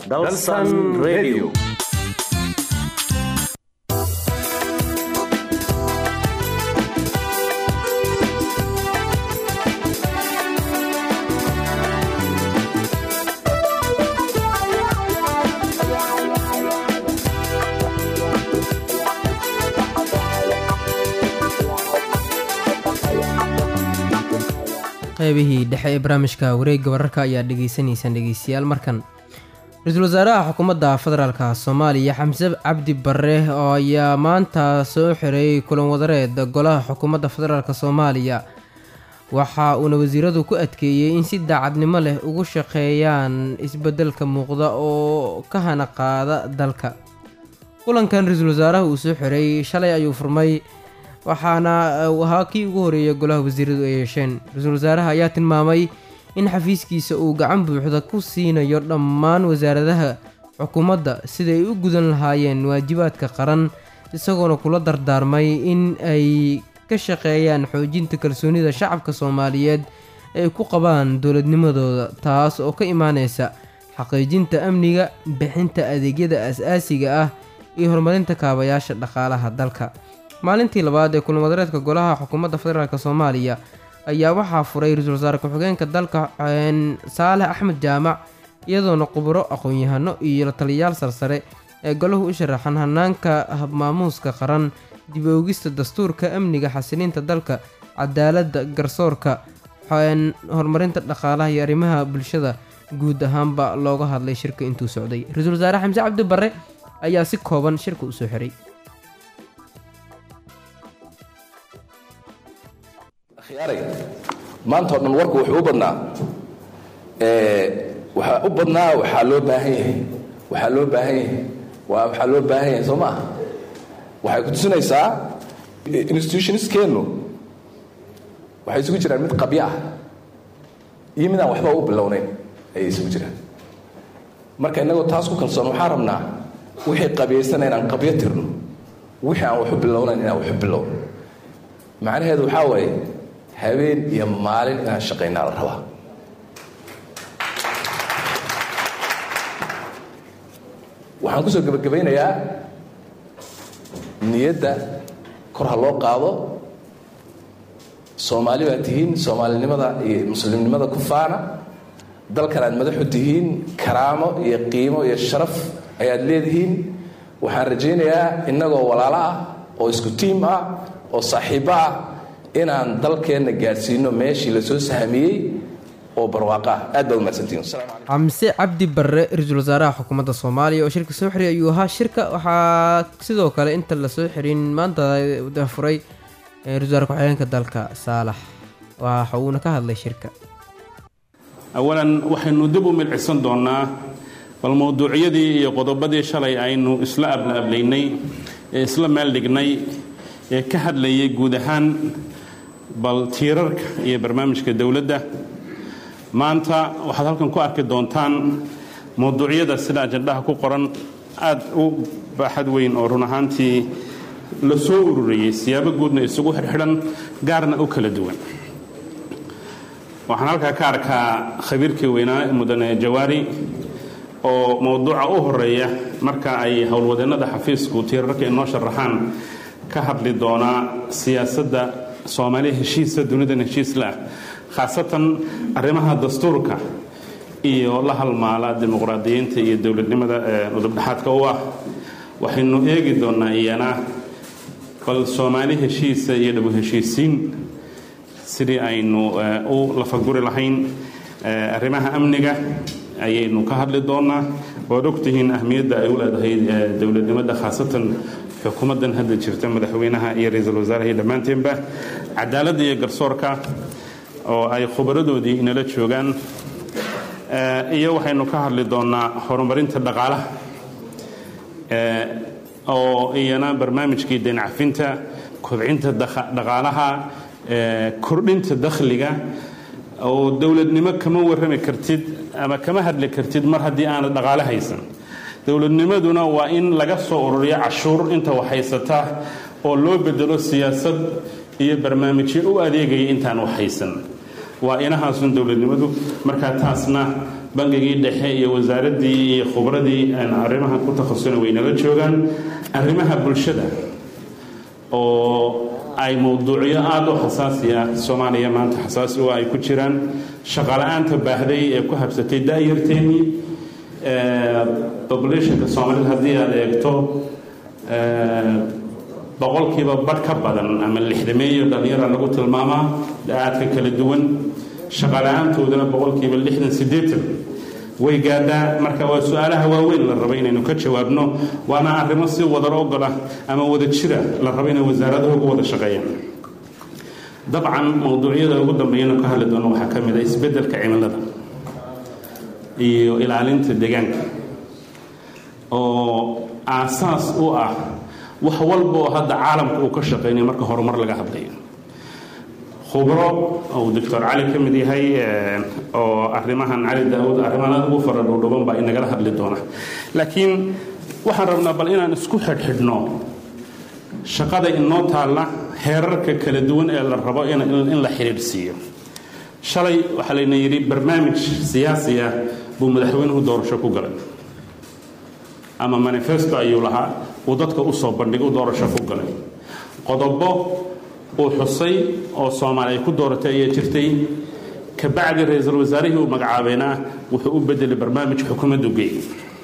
qaybihii dhexe ee barnaamijka wareegga wararka ayaa dhegaysanaysaan dhegeystayaal markan ra-iisul wasaaraha xukuumadda federaalka soomaaliya xamse cabdi bare oo ayaa maanta soo xiray kulan wadareed golaha xukuumadda federaalk soomaaliya waxa uuna wasiiradu ku adkeeyey in si daacadnimo leh ugu shaqeeyaan isbeddelka muuqda oo ka hana qaada dalka kulankan ra-iisul wasaaraha uu soo xiray shalay ayuu furmay waxaana ahaa kii ugu horeeya golaha wasiiradu ay yeesheen ra-iisul wasaaraha ayaa tilmaamay in xafiiskiisa uu gacan buuxda ku siinayo dhammaan wasaaradaha xukuumadda siday u gudan lahaayeen waajibaadka qaran isagoona kula dardaarmay in ay ka shaqeeyaan xoojinta kalsoonida shacabka soomaaliyeed ay ku qabaan dowladnimadooda taas oo ka imaaneysa xaqiijinta amniga bixinta adeegyada as-aasiga ah iyo horumarinta kaabayaasha dhaqaalaha dalka maalintii labaad ee kulan wadareedka golaha xukuumadda federaalk soomaaliya ayaa waxaa furay ra-iisul wasaare ku-xigeenka dalka saalex axmed jaamac iyadoona khuburo aqoon-yahano iyo la taliyayaal sarsare ee golahu u sharaxan hanaanka habmaamuuska qaran dib oogista dastuurka amniga xasiliinta dalka cadaaladda garsoorka horumarinta dhaqaalaha iyo arrimaha bulshada guud ahaanba looga hadlay shirka intuu socday ra-iisul wasaare xamse cabdi bare ayaa si kooban shirka u soo xiray khiyaaray maanta oo dhan warku wuxuu u badnaa waxaa u badnaa waxaa loo baahan yahay waxaa loo baahan yahay waa waxaa loo baahan yahay soo maaha waxay ku tusinaysaa institutionskeennu waxay isugu jiraan mid qabyo ah iyo mid aan waxba u bilownayn ayay isugu jiraan marka innagoo taas ku kalsoon waxaan rabnaa wixii qabiyaysana inaan qabyo tirno wixii aan waxu bilownayn inaan waxu bilowno macnaheedu waxaa waaye habeen iyo maalin inaan shaqaynaa la rabaa waxaan kusoo gebagabaynayaa niyadda kor ha loo qaado soomaali baad tihiin soomaalinimada iyo muslimnimada ku faana dalkan aad madaxu tihiin karaamo iyo qiimo iyo sharaf ayaad leedihiin waxaan rajaynayaa innagoo walaalo ah oo isku tiim ah oo saaxiibbo ah inaan dalkeenna gaadhsiino meeshii lasoo sahamiyey oo barwaaqo ah aad baad umahadsantihin xamse cabdi barre ra-iisul wasaaraha xukuumadda soomaaliya oo shirka soo xiray ayuu ahaa shirka waxaa sidoo kale inta lasoo xirin maanta furay ra-isul wasaare ku-xigeenka dalka saalax waxa uuna ka hadlay shirka awalan waxaynu dib u milcisan doonnaa bal mowduucyadii iyo qodobadii shalay aynu isla ablaablaynay ee isla meel dhignay ee ka hadlayay guud ahaan bal tiirarka iyo barnaamijka dowladda maanta waxaad halkan ku arki doontaan mowduucyada sida ajandhaha ku qoran aad u baaxad weyn oo run ahaantii la soo ururiyey siyaabo guudna isugu xidhxidhan gaarna u kala duwan waxaan halkaa ka arkaa khabiirkii weynaa mudane jawaari oo mowduuca u horeeya marka ay howlwadeennada xafiisku tiirarka inoo sharaxaan ka hadli doonaa siyaasadda soomaaliya heshiisa dunidan heshiisla ah khaasatan arrimaha dastuurka iyo la halmaala dimuqraadiyiinta iyo dowladnimada udubdhexaadka u ah waxaynu eegi doonaa iyana bal soomaali heshiisa iyo dhabu heshiisiin sidii aynu u lafaguri lahayn arrimaha amniga ayaynu ka hadli doonaa waad ogtihiin ahmiyadda ay u leedahay dowladnimada khaasatan xukuumaddan hadda jirta madaxweynaha iyo ra-iisul wasaaraha iyo dhammaanteenba cadaaladda iyo garsoorka oo ay khubaradoodii inala joogaan iyo waxaynu ka hadli doonaa horumarinta dhaqaalaha oo iyana barnaamijkii deencafinta kobcinta dhaqaalaha kordhinta dakhliga oo dowladnimo kama warrami kartid ama kama hadli kartid mar haddii aanad dhaqaale haysan dowladnimaduna waa in laga soo ururiyo cashuur inta wax haysata oo loo bedelo siyaasad iyo barnaamijyo u adeegaya intaan wax haysan waa inahaasun dowladnimadu markaa taasna bangigii dhexe iyo wasaaraddii iyo khubradii arrimaha ku takhasusana waynala joogaan arrimaha bulshada oo ay mowduucyo aada u xasaasi ah soomaaliya maanta xasaasi u ay ku jiraan shaqala-aanta baahday ee ku habsatay da-yarteennii populationka soomaalida haddii aad eegto boqolkiiba badh ka badan ama lixdameeyo dhallinyara lagu tilmaamaa da-aadka kala duwan shaqala-aantoodana boqolkiiba lixdan siddeetan way gaadhaa marka waa su-aalaha waaweyn la rabo inaynu ka jawaabno waana arrimo si wadar ogola ama wada jira la rabo inay wasaaradaha ugu wada shaqeeyaan dabcan mowduucyada ugu dambeeyana ka hadli doono waxaa ka mid ah isbeddelka cimilada iyo ilaalinta deegaanka oo aasaas u ah wax walba oo hadda caalamka uu ka shaqeynaya marka horumar laga hadlayo khubro uu doctor cali ka mid yahay oo arrimahan cali daawud arrimahan aad ugu fara dhowdhoban baa inagala hadli doona laakiin waxaan rabnaa bal inaan isku xidhxidhno shaqada inoo taalla heerarka kala duwan ee la rabo in la xidhiidhsiiyo shalay waxaa layna yidhi barnaamij siyaasi ah buu madaxweynuhu doorasho ku galay ama manifesto ayuu lahaa uu dadka usoo bandhig u doorasho ku galay qodobo uu xusay oo soomaali ay ku dooratay ayaa jirtay kabacdi ra-iisul wasaarihii uu magacaabayna wuxuu u bedelay barnaamij xukuumaddu geeyey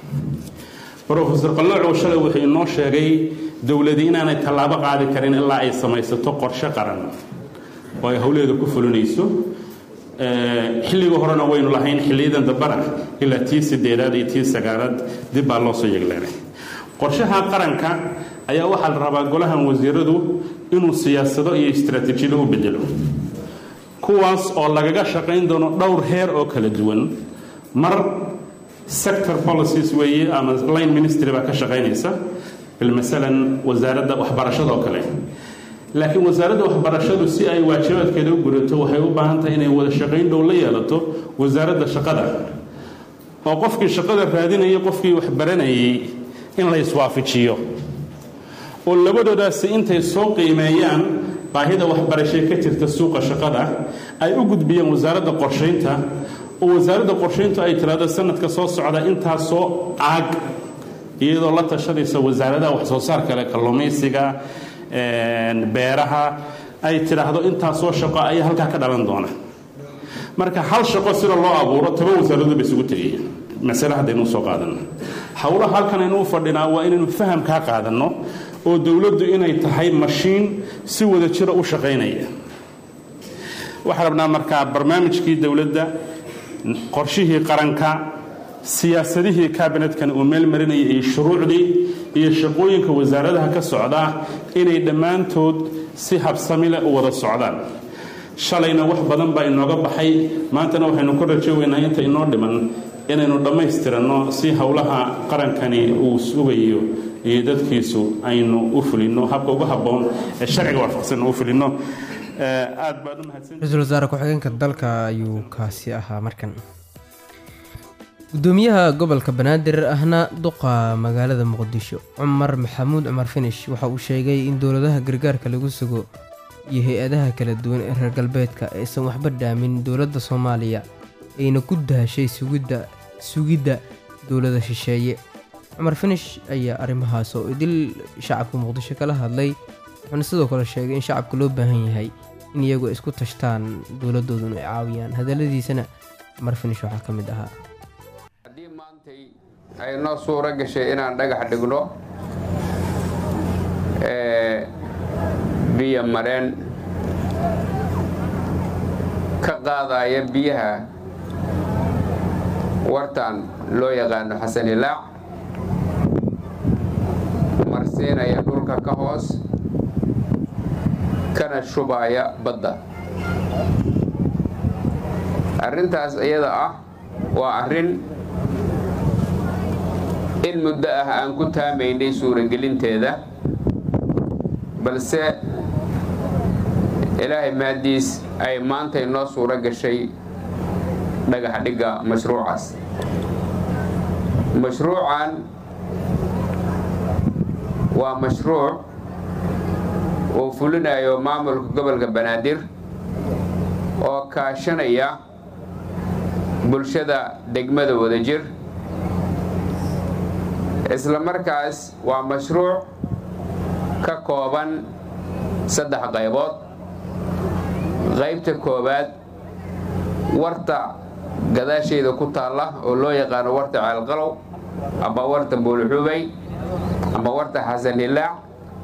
rofesor qalloocow shalay wuxuu inoo sheegay dowladii inaanay tallaabo qaadi karin ilaa ay samaysato qorshe qaran oo ay howleeda ku fulinayso xilligii horena waynu lahayn xilliyadan dambana ilaa tii sideedaad iyo tii sagaalaad dib baa loo soo yegleenay qorshaha qaranka ayaa waxaa la rabaa golahan wasiiradu inuu siyaasado iyo istaraatiijiyado u bedelo kuwaas oo lagaga shaqayn doono dhowr heer oo kala duwan mar sector policies weeye ama line ministry baa ka shaqaynaysa bilmasalan wasaaradda waxbarashada oo kale laakiin wasaaradda waxbarashadu si ay waajibaadkeeda u gurato waxay u baahan tahay inay wada shaqayn dhow la yeelato wasaaradda shaqada oo qofkii shaqada raadinayay qofkii wax baranayay in la iswaafajiyo oo labadoodaasi intay soo qiimeeyaan baahida waxbarashee ka jirta suuqa shaqada ay u gudbiyeen wasaaradda qorshaynta oo wasaaradda qorshayntu ay tiraahdo sanadka soo socda intaasoo aag iyadoo la tashanaysa wasaaradaha waxsoo saar kale kalluumaysiga beeraha ay tidhaahdo intaasoo shaqo ayaa halkaa ka dhalan doona marka hal shaqo sida loo abuuro toban wasaaradood ba isugu tegayeen masale haddaynu soo qaadanno howlaha halkan aynu u fadhinaa waa inaynu faham kaa qaadanno oo dowladdu inay tahay mashiin si wada jira u shaqaynaya waxaan rabnaa markaa barnaamijkii dowladda qorshihii qaranka siyaasadihii kabinetkana uu meel marinayay iyo shuruucdii iyo shaqooyinka wasaaradaha ka socdaa inay dhammaantood si habsami leh u wada socdaan shalayna wax badan baa inooga baxay maantana waxaynu ka rajooweynaa inta inoo dhiman inaynu dhammaystiranno si howlaha qarankani uu sugayo iyo dadkiisu aynu u fulinno habka ugu habboon ee sharciga waafaqsan u fulinno aad baad u mahadsan ra-iisul wasaare ku-xigeenka dalka ayuu kaasi ahaa markan gudoomiyaha gobolka banaadir ahna duqa magaalada muqdisho cumar maxamuud cumar finish waxa uu sheegay in dowladaha gargaarka lagu sugo iyo hay-adaha kala duwan ee reer galbeedka aysan waxba dhaamin dowladda soomaaliya ayna ku dahashay sugidda sugidda dowlada shisheeye cumar finish ayaa arrimahaas oo idil shacabka muqdisho kala hadlay wuxuuna sidoo kale sheegay in shacabka loo baahan yahay in iyagu isku tashtaan dowladdooduna ay caawiyaan hadalladiisana marfinish waxaa ka mid ahaa haddii maantay ay noo suuro gashay inaan dhagax dhigno ee biyo mareen ka qaadaya biyaha wartan loo yaqaano xasan hilaac marsiinaya dhulka ka hoos kana shubaya badda arrintaas iyada ah waa arrin in muddo ah aan ku taamaynay suuragelinteeda balse ilaahay maaddiis ay maantay noo suuro gashay dhagax dhigga mashruucaas mashruucan waa mashruuc uu fulinayo maamulka gobolka banaadir oo kaashanaya bulshada degmada wadajir isla markaas waa mashruuc ka kooban saddex qaybood qaybta koowaad warta gadaasheeda ku taalla oo loo yaqaano warta ceelqalow amba warta buulxubay amba warta xasan hilaac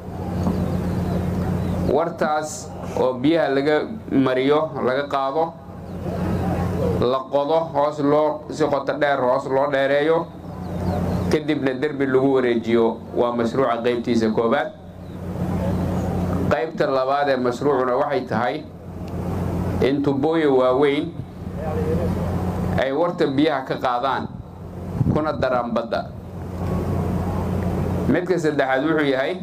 wartaas oo biyaha laga mariyo laga qaado la qodo hoos loo si qoto dheer hoos loo dheereeyo kadibna derbi lagu wareejiyo waa mashruuca qaybtiisa koowaad qaybta labaad ee mashruucuna waxay tahay in tubooyin waaweyn ay warta biyaha ka qaadaan kuna daraan badda midka saddexaad wuxuu yahay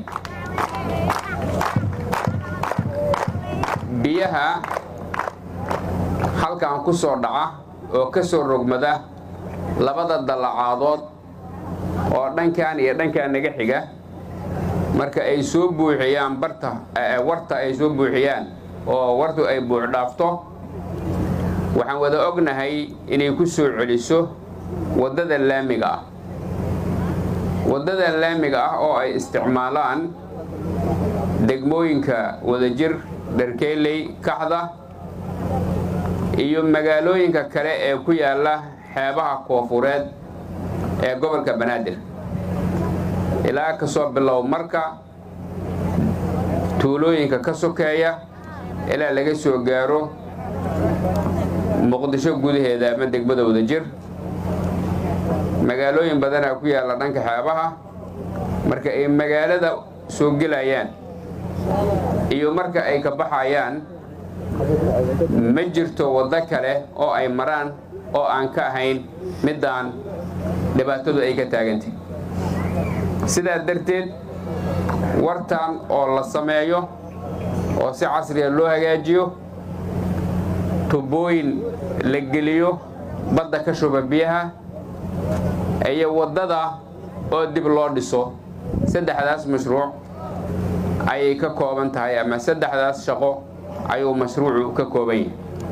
biyaha halkan ku soo dhaca oo ka soo rogmada labada dallacaadood oo dhankan iyo dhankan naga xiga marka ay soo buuxiyaan barta warta ay soo buuxiyaan oo wartu ay buux dhaafto waxaan wada ognahay inay ku soo celiso waddada laamiga ah waddada laamiga ah oo ay isticmaalaan degmooyinka wadajir dharkeyley kaxda iyo magaalooyinka kale ee ku yaalla xeebaha koofureed ee gobolka banaadir ilaa ka soo bilow marka tuulooyinka ka sokeeya ilaa laga soo gaaro muqdisho gudaheeda ama degmada wadajir magaalooyin badanaa ku yaalla dhanka xeebaha marka ay magaalada soo gelayaan iyo marka ay ka baxayaan ma jirto waddo kale oo ay maraan oo aan ka ahayn middaan dhibaatadu ay ka taagantay sidaa darteed wartan oo la sameeyo oo si casriya loo hagaajiyo tubooyin la geliyo badda ka shuba biyaha iyo waddada oo dib loo dhiso saddexdaas mashruuc ayay ka kooban tahay ama saddexdaas shaqo ayuu mashruucu ka kooban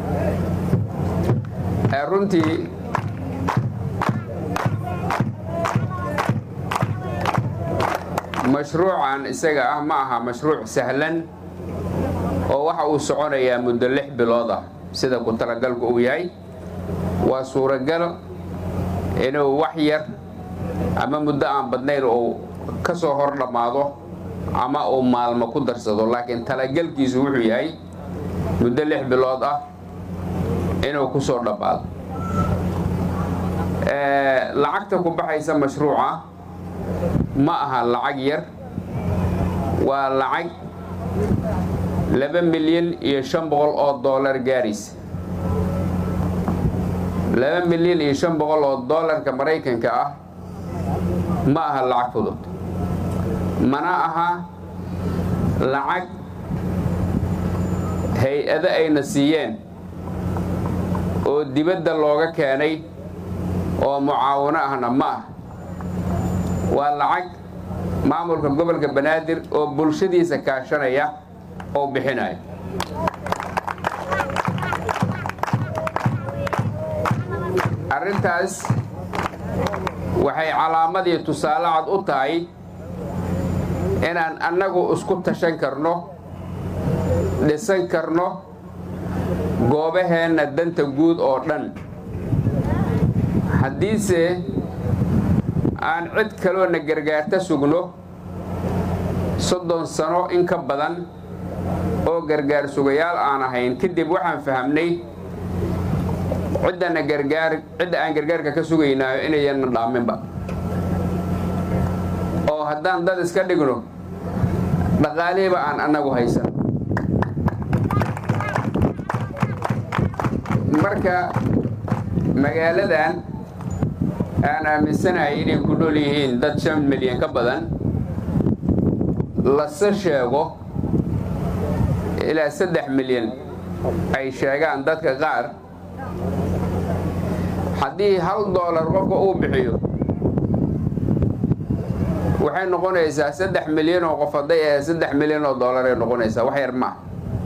yahay runtii mashruucan isaga ah ma aha mashruuc sahlan oo waxa uu soconayaa muddo lix bilood ah sida ku talagalku uu yahay waa suuragal inuu wax yar ama muddo aan badnayn uu ka soo hor dhammaado ama uu maalmo ku darsado laakiin talagalkiisu wuxuu yahay muddo lix bilood ah inuu ku soo dhammaado lacagta ku baxaysa mashruuca ma aha lacag yar waa lacag laba milyan iyo shan boqol oo dollar gaaraysa laba milyan iyo shan boqol oo dollarka maraykanka ah ma aha lacag fudud mana aha lacag hay-ado ayna siiyeen oo dibadda looga keenay oo mucaawano ahna ma ah waa lacag maamulka gobolka banaadir oo bulshadiisa kaashanaya oo bixinaya arrintaas waxay calaamadii tusaale cad u tahay inaan annagu isku tashan karno dhisan karno goobaheenna danta guud oo dhan haddiise aan cid kaloo na gargaarta sugno soddon sano in ka badan oo gargaar sugayaal aan ahayn kadib waxaan fahamnay ciddana gargaar cidda aan gargaarka ka sugaynaayo inayanna dhaaminba oo haddaan dad iska dhigno dhaqaalihiba aan annagu haysan marka magaaladan aan aaminsanahay inay ku nool yihiin dad shan milyan ka badan lase sheego ilaa saddex milyan ay sheegaan dadka qaar haddii hal doolar qofka uu bixiyo waxay noqonaysaa saddex milyan oo qof hadday ahayd saddex milyan oo doolar ay noqonaysaa wax yar maa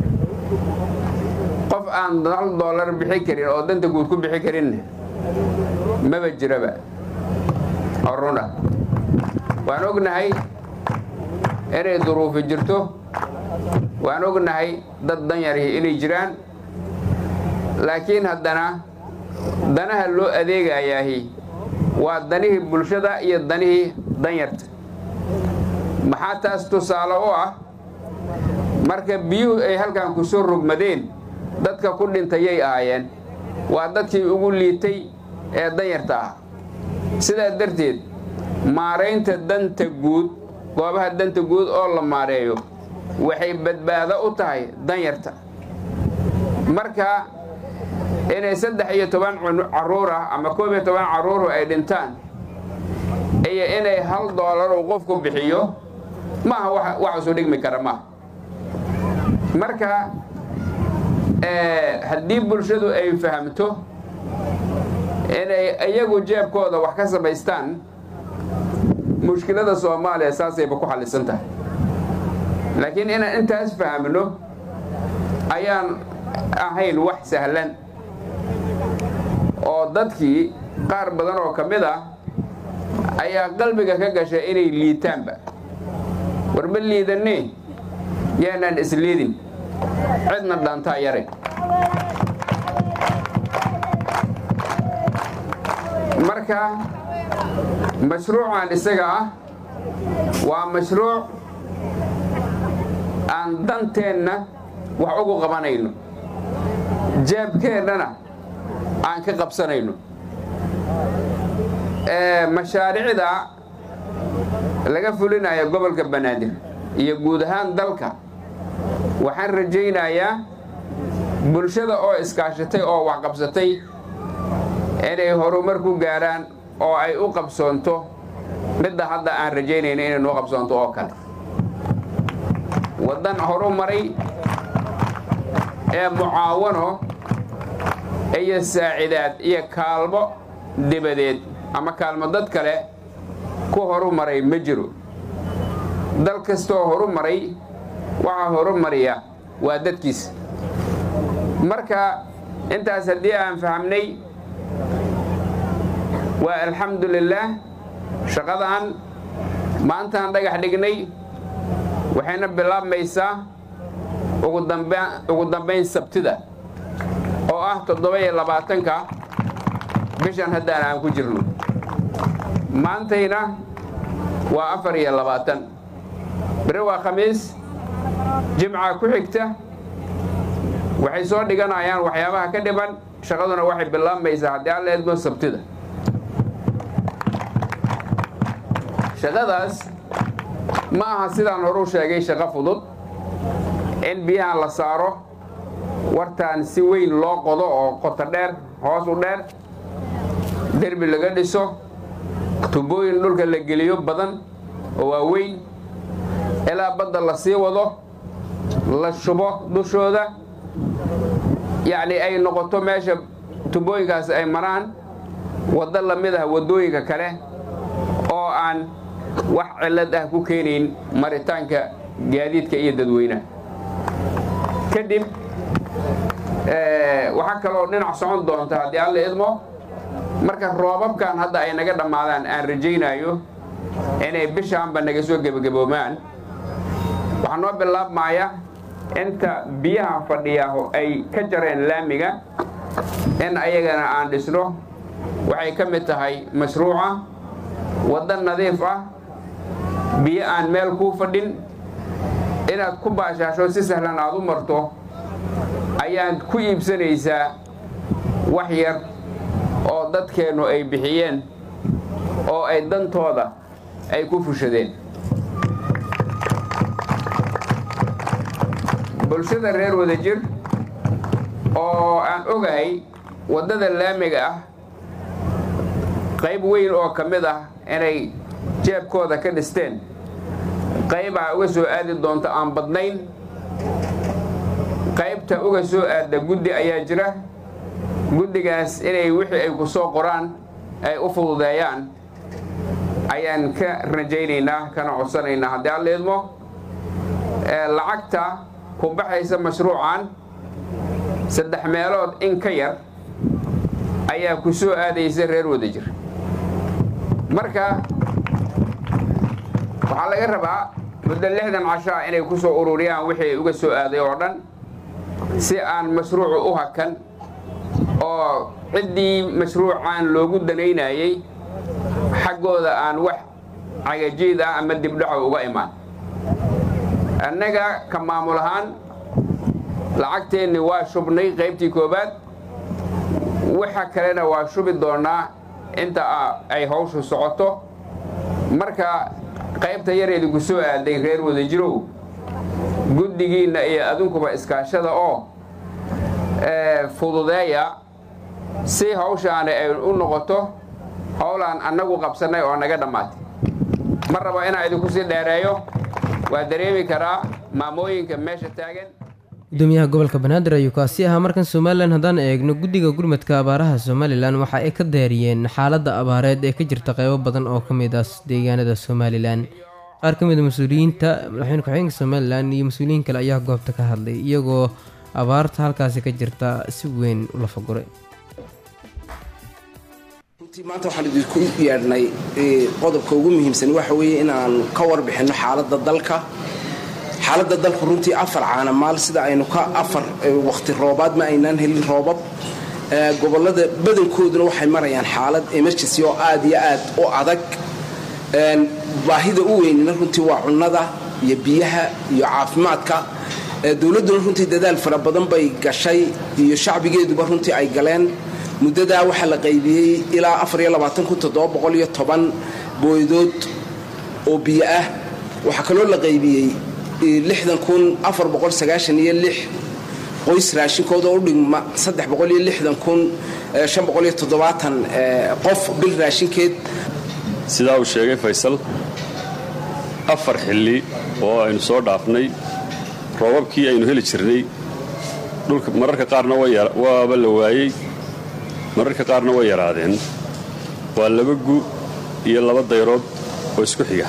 qof aan hal doolar bixi karin oo danta guud ku bixi karinna maba jiraba oo runa waan ognahay inay duruufi jirto waan ognahay dad danyarhi inay jiraan laakiin haddana danaha loo adeegayaahi waa danihii bulshada iyo danihii danyarta maxaa taas tusaale u ah marka biyuhu ay halkan ku soo rogmadeen dadka ku dhintayay ahaayeen waa dadkii ugu liitay ee danyarta ah sidaa darteed maaraynta danta guud goobaha danta guud oo la maareeyo waxay badbaado u tahay danyarta marka inay saddex iyo toban caruur ah ama koob iyo toban carruuru ay dhintaan iyo inay hal doolar uu qofku bixiyo maaha wax isu dhigmi kara maaha marka haddii bulshadu ay fahamto inay iyagu jeebkooda wax ka samaystaan mushkilada soomaaliya saasayba ku xallisan tahay laakiin inaan intaas fahamno ayaan ahayn wax sahlan oo dadkii qaar badan oo ka mid ah ayaa qalbiga ka gashay inay liitaanba warma liidanne yaanaan isliidin cidna dhaantaa yare marka mashruucan isaga ah waa mashruuc aan danteenna wax ugu qabanayno jeebkeennana aan ka qabsanayno mashaariicda laga fulinayo gobolka banaadir iyo guud ahaan dalka waxaan rajaynayaa bulshada oo iskaashatay oo waxqabsatay inay horumar ku gaaraan oo ay u qabsoonto midda hadda aan rajaynayno inay noo qabsoonto oo kale waddan horumaray ee mucaawano iyo saacidaad iyo kaalmo dibadeed ama kaalmo dad kale ku horumaray ma jiro dal kastoo horumaray waxaa horumariya waa dadkiisa marka intaas haddii aan fahamnay waa alxamdu lilaah shaqadan maantaan dhagax dhignay waxayna bilaabmaysaa ugu dambayn sabtida oo ah toddoba-iyo labaatanka bishan haddaan aan ku jirno maantayna waa afar iyo labaatan beri waa khamiis jimca ku xigta waxay soo dhiganayaan waxyaabaha ka dhiban shaqaduna waxay bilaabmaysaa haddii alla eedmo sabtida shaqadaas ma aha sidaan horu sheegay shaqo fudud in biyahan la saaro wartaan si weyn loo qodo oo qoto dheer hoos u dheer derbi laga dhiso tubooyin dhulka la geliyo badan oo waaweyn ilaa badda la sii wado la shubo dushooda yacni ay noqoto meesha tubooyinkaas ay maraan waddo la mid ah waddooyinka kale oo aan wax cillad ah ku keenayn maritaanka gaadiidka iyo dadweynaha kadib waxaa kaloo dhinac socon doonta haddii alla idmo marka roobabkan hadda ay naga dhammaadaan aan rajaynayo inay bishaanba naga soo gebagaboomaan waxaa noo bilaabmaya inta biyaha fadhiyaaho ay ka jareen laamiga in ayagana aan dhisno waxay ka mid tahay mashruuca waddo nadiif ah biyo aan meel kuu fadhin inaad ku baashaasho si sahlan aad u marto ayaad ku iibsanaysaa wax yar oo dadkeennu ay bixiyeen oo ay dantooda ay ku fushadeen bulshada reer wadajir oo aan ogahay waddada laamiga ah qayb weyn oo ka mid ah inay jeebkooda ka dhisteen qaybaa uga soo aadi doonto aan badnayn qaybta uga soo aadda guddi ayaa jira guddigaas inay wixii ay ku soo qoraan ay u fududeeyaan ayaan ka rajaynaynaa kana codsanaynaa haddii aan leedmo lacagta ku baxaysa mashruucan saddex meelood in ka yar ayaa ku soo aadaysa reer wadajir marka waxaa laga rabaa muddo lixdan cashaa inay ku soo ururiyaan wixii uga soo aaday oo dhan si aan mashruucu u hakan oo ciddii mashruucan loogu danaynayey xaggooda aan wax cagajiid ah ama dibdhaco uga imaan annaga ka maamul ahaan lacagteenni waa shubnay qaybtii koowaad waxa kalena waa shubi doonnaa inta ay hawshu socoto marka qaybta yar idinku soo aaday reer wadajirow guddigiinna iyo adinkuba iskaashada oo fududeeya si hawshaani ay u noqoto howlaan annagu qabsannay oo naga dhammaatay ma rabo inaan idinku sii dheereeyo waa dareemi karaa maamooyinka meesha taagan gudoomiyaha gobolka banaadir ayuu kaasi ahaa markan somalilan haddaan eegno guddiga gurmadka abaaraha somalilan waxa ay ka daariyeen xaaladda abaareed ee ka jirta qeybo badan oo ka mid ah deegaanada somalilan qaar ka mid a mas-uuliyiinta madaxweyne ku-xigeenka somalilan iyo mas-uuliyiin kale ayaa goobta ka hadlay iyagoo abaarta halkaasi ka jirta si weyn u lafaguray runtii maanta waxaan idinku yeedhnay qodobka ugu muhiimsan waxa weeye inaan ka warbixinno xaaladda dalka xaaladda dalku runtii afar caanamaal sida aynu ka afar waqti roobaad ma aynaan helin roobab gobollada badankooduna waxay marayaan xaalad emergency oo aad iyo aad u adag baahida u weynina runtii waa cunnada iyo biyaha iyo caafimaadka dowladduna runtii dadaal fara badan bay gashay iyo shacbigeeduba runtii ay galeen muddadaa waxaa la qaybiyey ilaa booydood oo biyo ah waxaa kaloo la qaybiyey qoys raashinkooda u dhigma qof bil raashinkeed sidaa uu sheegay faysal afar xilli oo aynu soo dhaafnay roobabkii aynu heli jirnay dhulka mararka qaarna waaba la waayey mararka qaarna way yaraadeen waa laba gu iyo laba dayrood oo isku xiga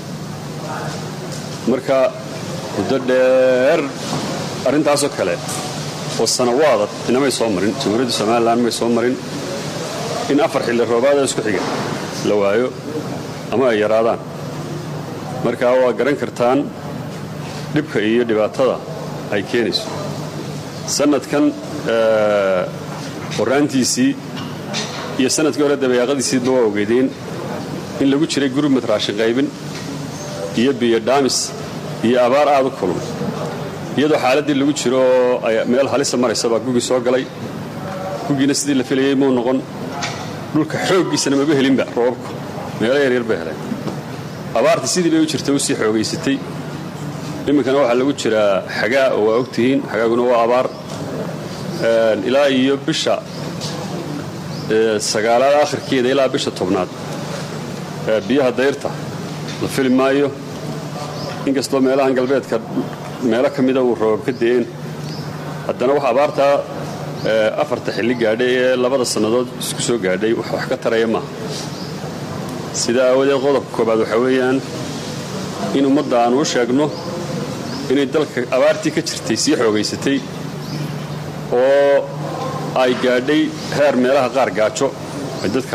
marka muddo dheer arrintaasoo kale oo sanawaada inamay soo marin jamhuuriyadda somalilan may soo marin in afar xilli roobaada isku xiga la waayo ama ay yaraadaan markaa waa garan kartaan dhibka iyo dhibaatada ay keenayso sannadkan horraantiisii iyo sannadkii hore dabayaaqadiisiiba waa ogeydeen in lagu jiray gurmad raashin qaybin iyo biyo dhaamis iyo abaar aad u kulun iyadoo xaaladdii lagu jiro oo meel halisa maraysa baa gugii soo galay gugiina sidii la filayey muu noqon dhulka xooggiisana maba helinba roobabku meelo yaryar bay heleen abaartii sidii bay u jirtay u sii xoogaysatay iminkana waxaa lagu jiraa xagaa oo waa ogtihiin xagaaguna waa abaar ilaa iyo bisha sagaalaad akhirkeeda ilaa bisha tobnaad biyaha dayrta la fili maayo inkastoo meelahan galbeedka meelo ka mida uu roobab ka de'een haddana wax abaartaa afarta xilli gaadhay ee labada sannadood isku soo gaadhay wax wax ka taraya maaha sidaa aawadeed qodobka koobaad waxaa weeyaan in ummadda aanu u sheegno inay dalka abaartii ka jirtay sii xoogaysatay oo ay gaadhay heer meelaha qaar gaajo ay dadka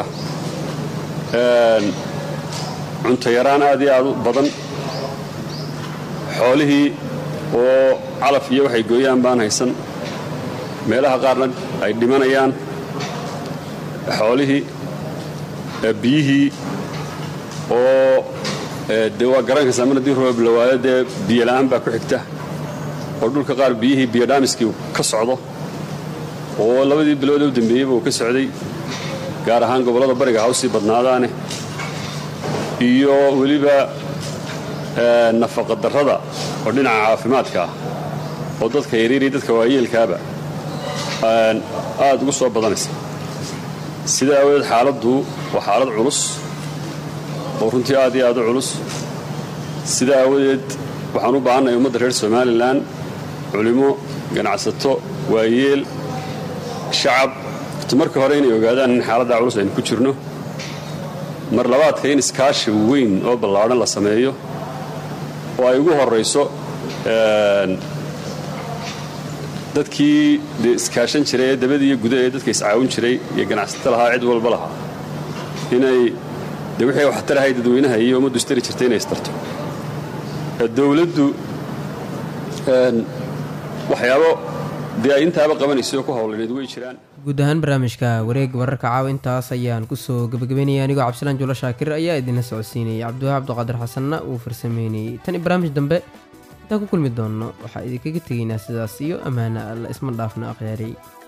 cunto yaraan aad iyo aad u badan xoolihii oo calaf iyo waxay gooyaan baan haysan meelaha qaarna ay dhimanayaan xoolihii biyihii oo dee waa garan kaysaa mar haddii roob la waayo dee biyola'aan baa ku xigta oo dhulka qaar biyihii biyodhaamiskii ka socdo oo labadii bilood u dambeeyeyba uu ka socday gaar ahaan gobollada bariga ha usii badnaadaane iyo weliba nafaqa darrada oo dhinaca caafimaadka ah oo dadka yaryariya dadka waayeelkaaba aad ugu soo badanaysa sidaa aawadeed xaaladdu waa xaalad culus oo runtii aad iyo aad u culus sidaa aawadeed waxaan u baahannahay ummadda reer somalilan culimo ganacsato waayeel shacab horta marka hore inay ogaadaan in xaaladdaa culus aynu ku jirno mar labaadka in iskaashi weyn oo ballaadhan la sameeyo oo ay ugu horrayso dadkii dee iskaashan jiray ee dabadii iyo guda ee dadka iscaawin jiray iyo ganacsato lahaa cid walba lahaa inay dee wixii waxtar ahay dadweynaha iyo ummaddu istari jirtay inay istarto dowladdu waxyaabo dee ay intaaba qabanaysay oo ku howlaneed way jiraan guud ahaan barnaamijka wareeg wararka caawa intaas ayaan kusoo gabagabeynaya anigoo cabdisalaan juulo shaakir ayaa idinla socodsiinayay cabdiwahaab cabdiqaadir xasanna uu farsameynayey tan i barnaamij dambe intaan ku kulmi doonno waxaa idinkaga tegaynaa sidaas iyo ammaana alla isma dhaafna akhyaarey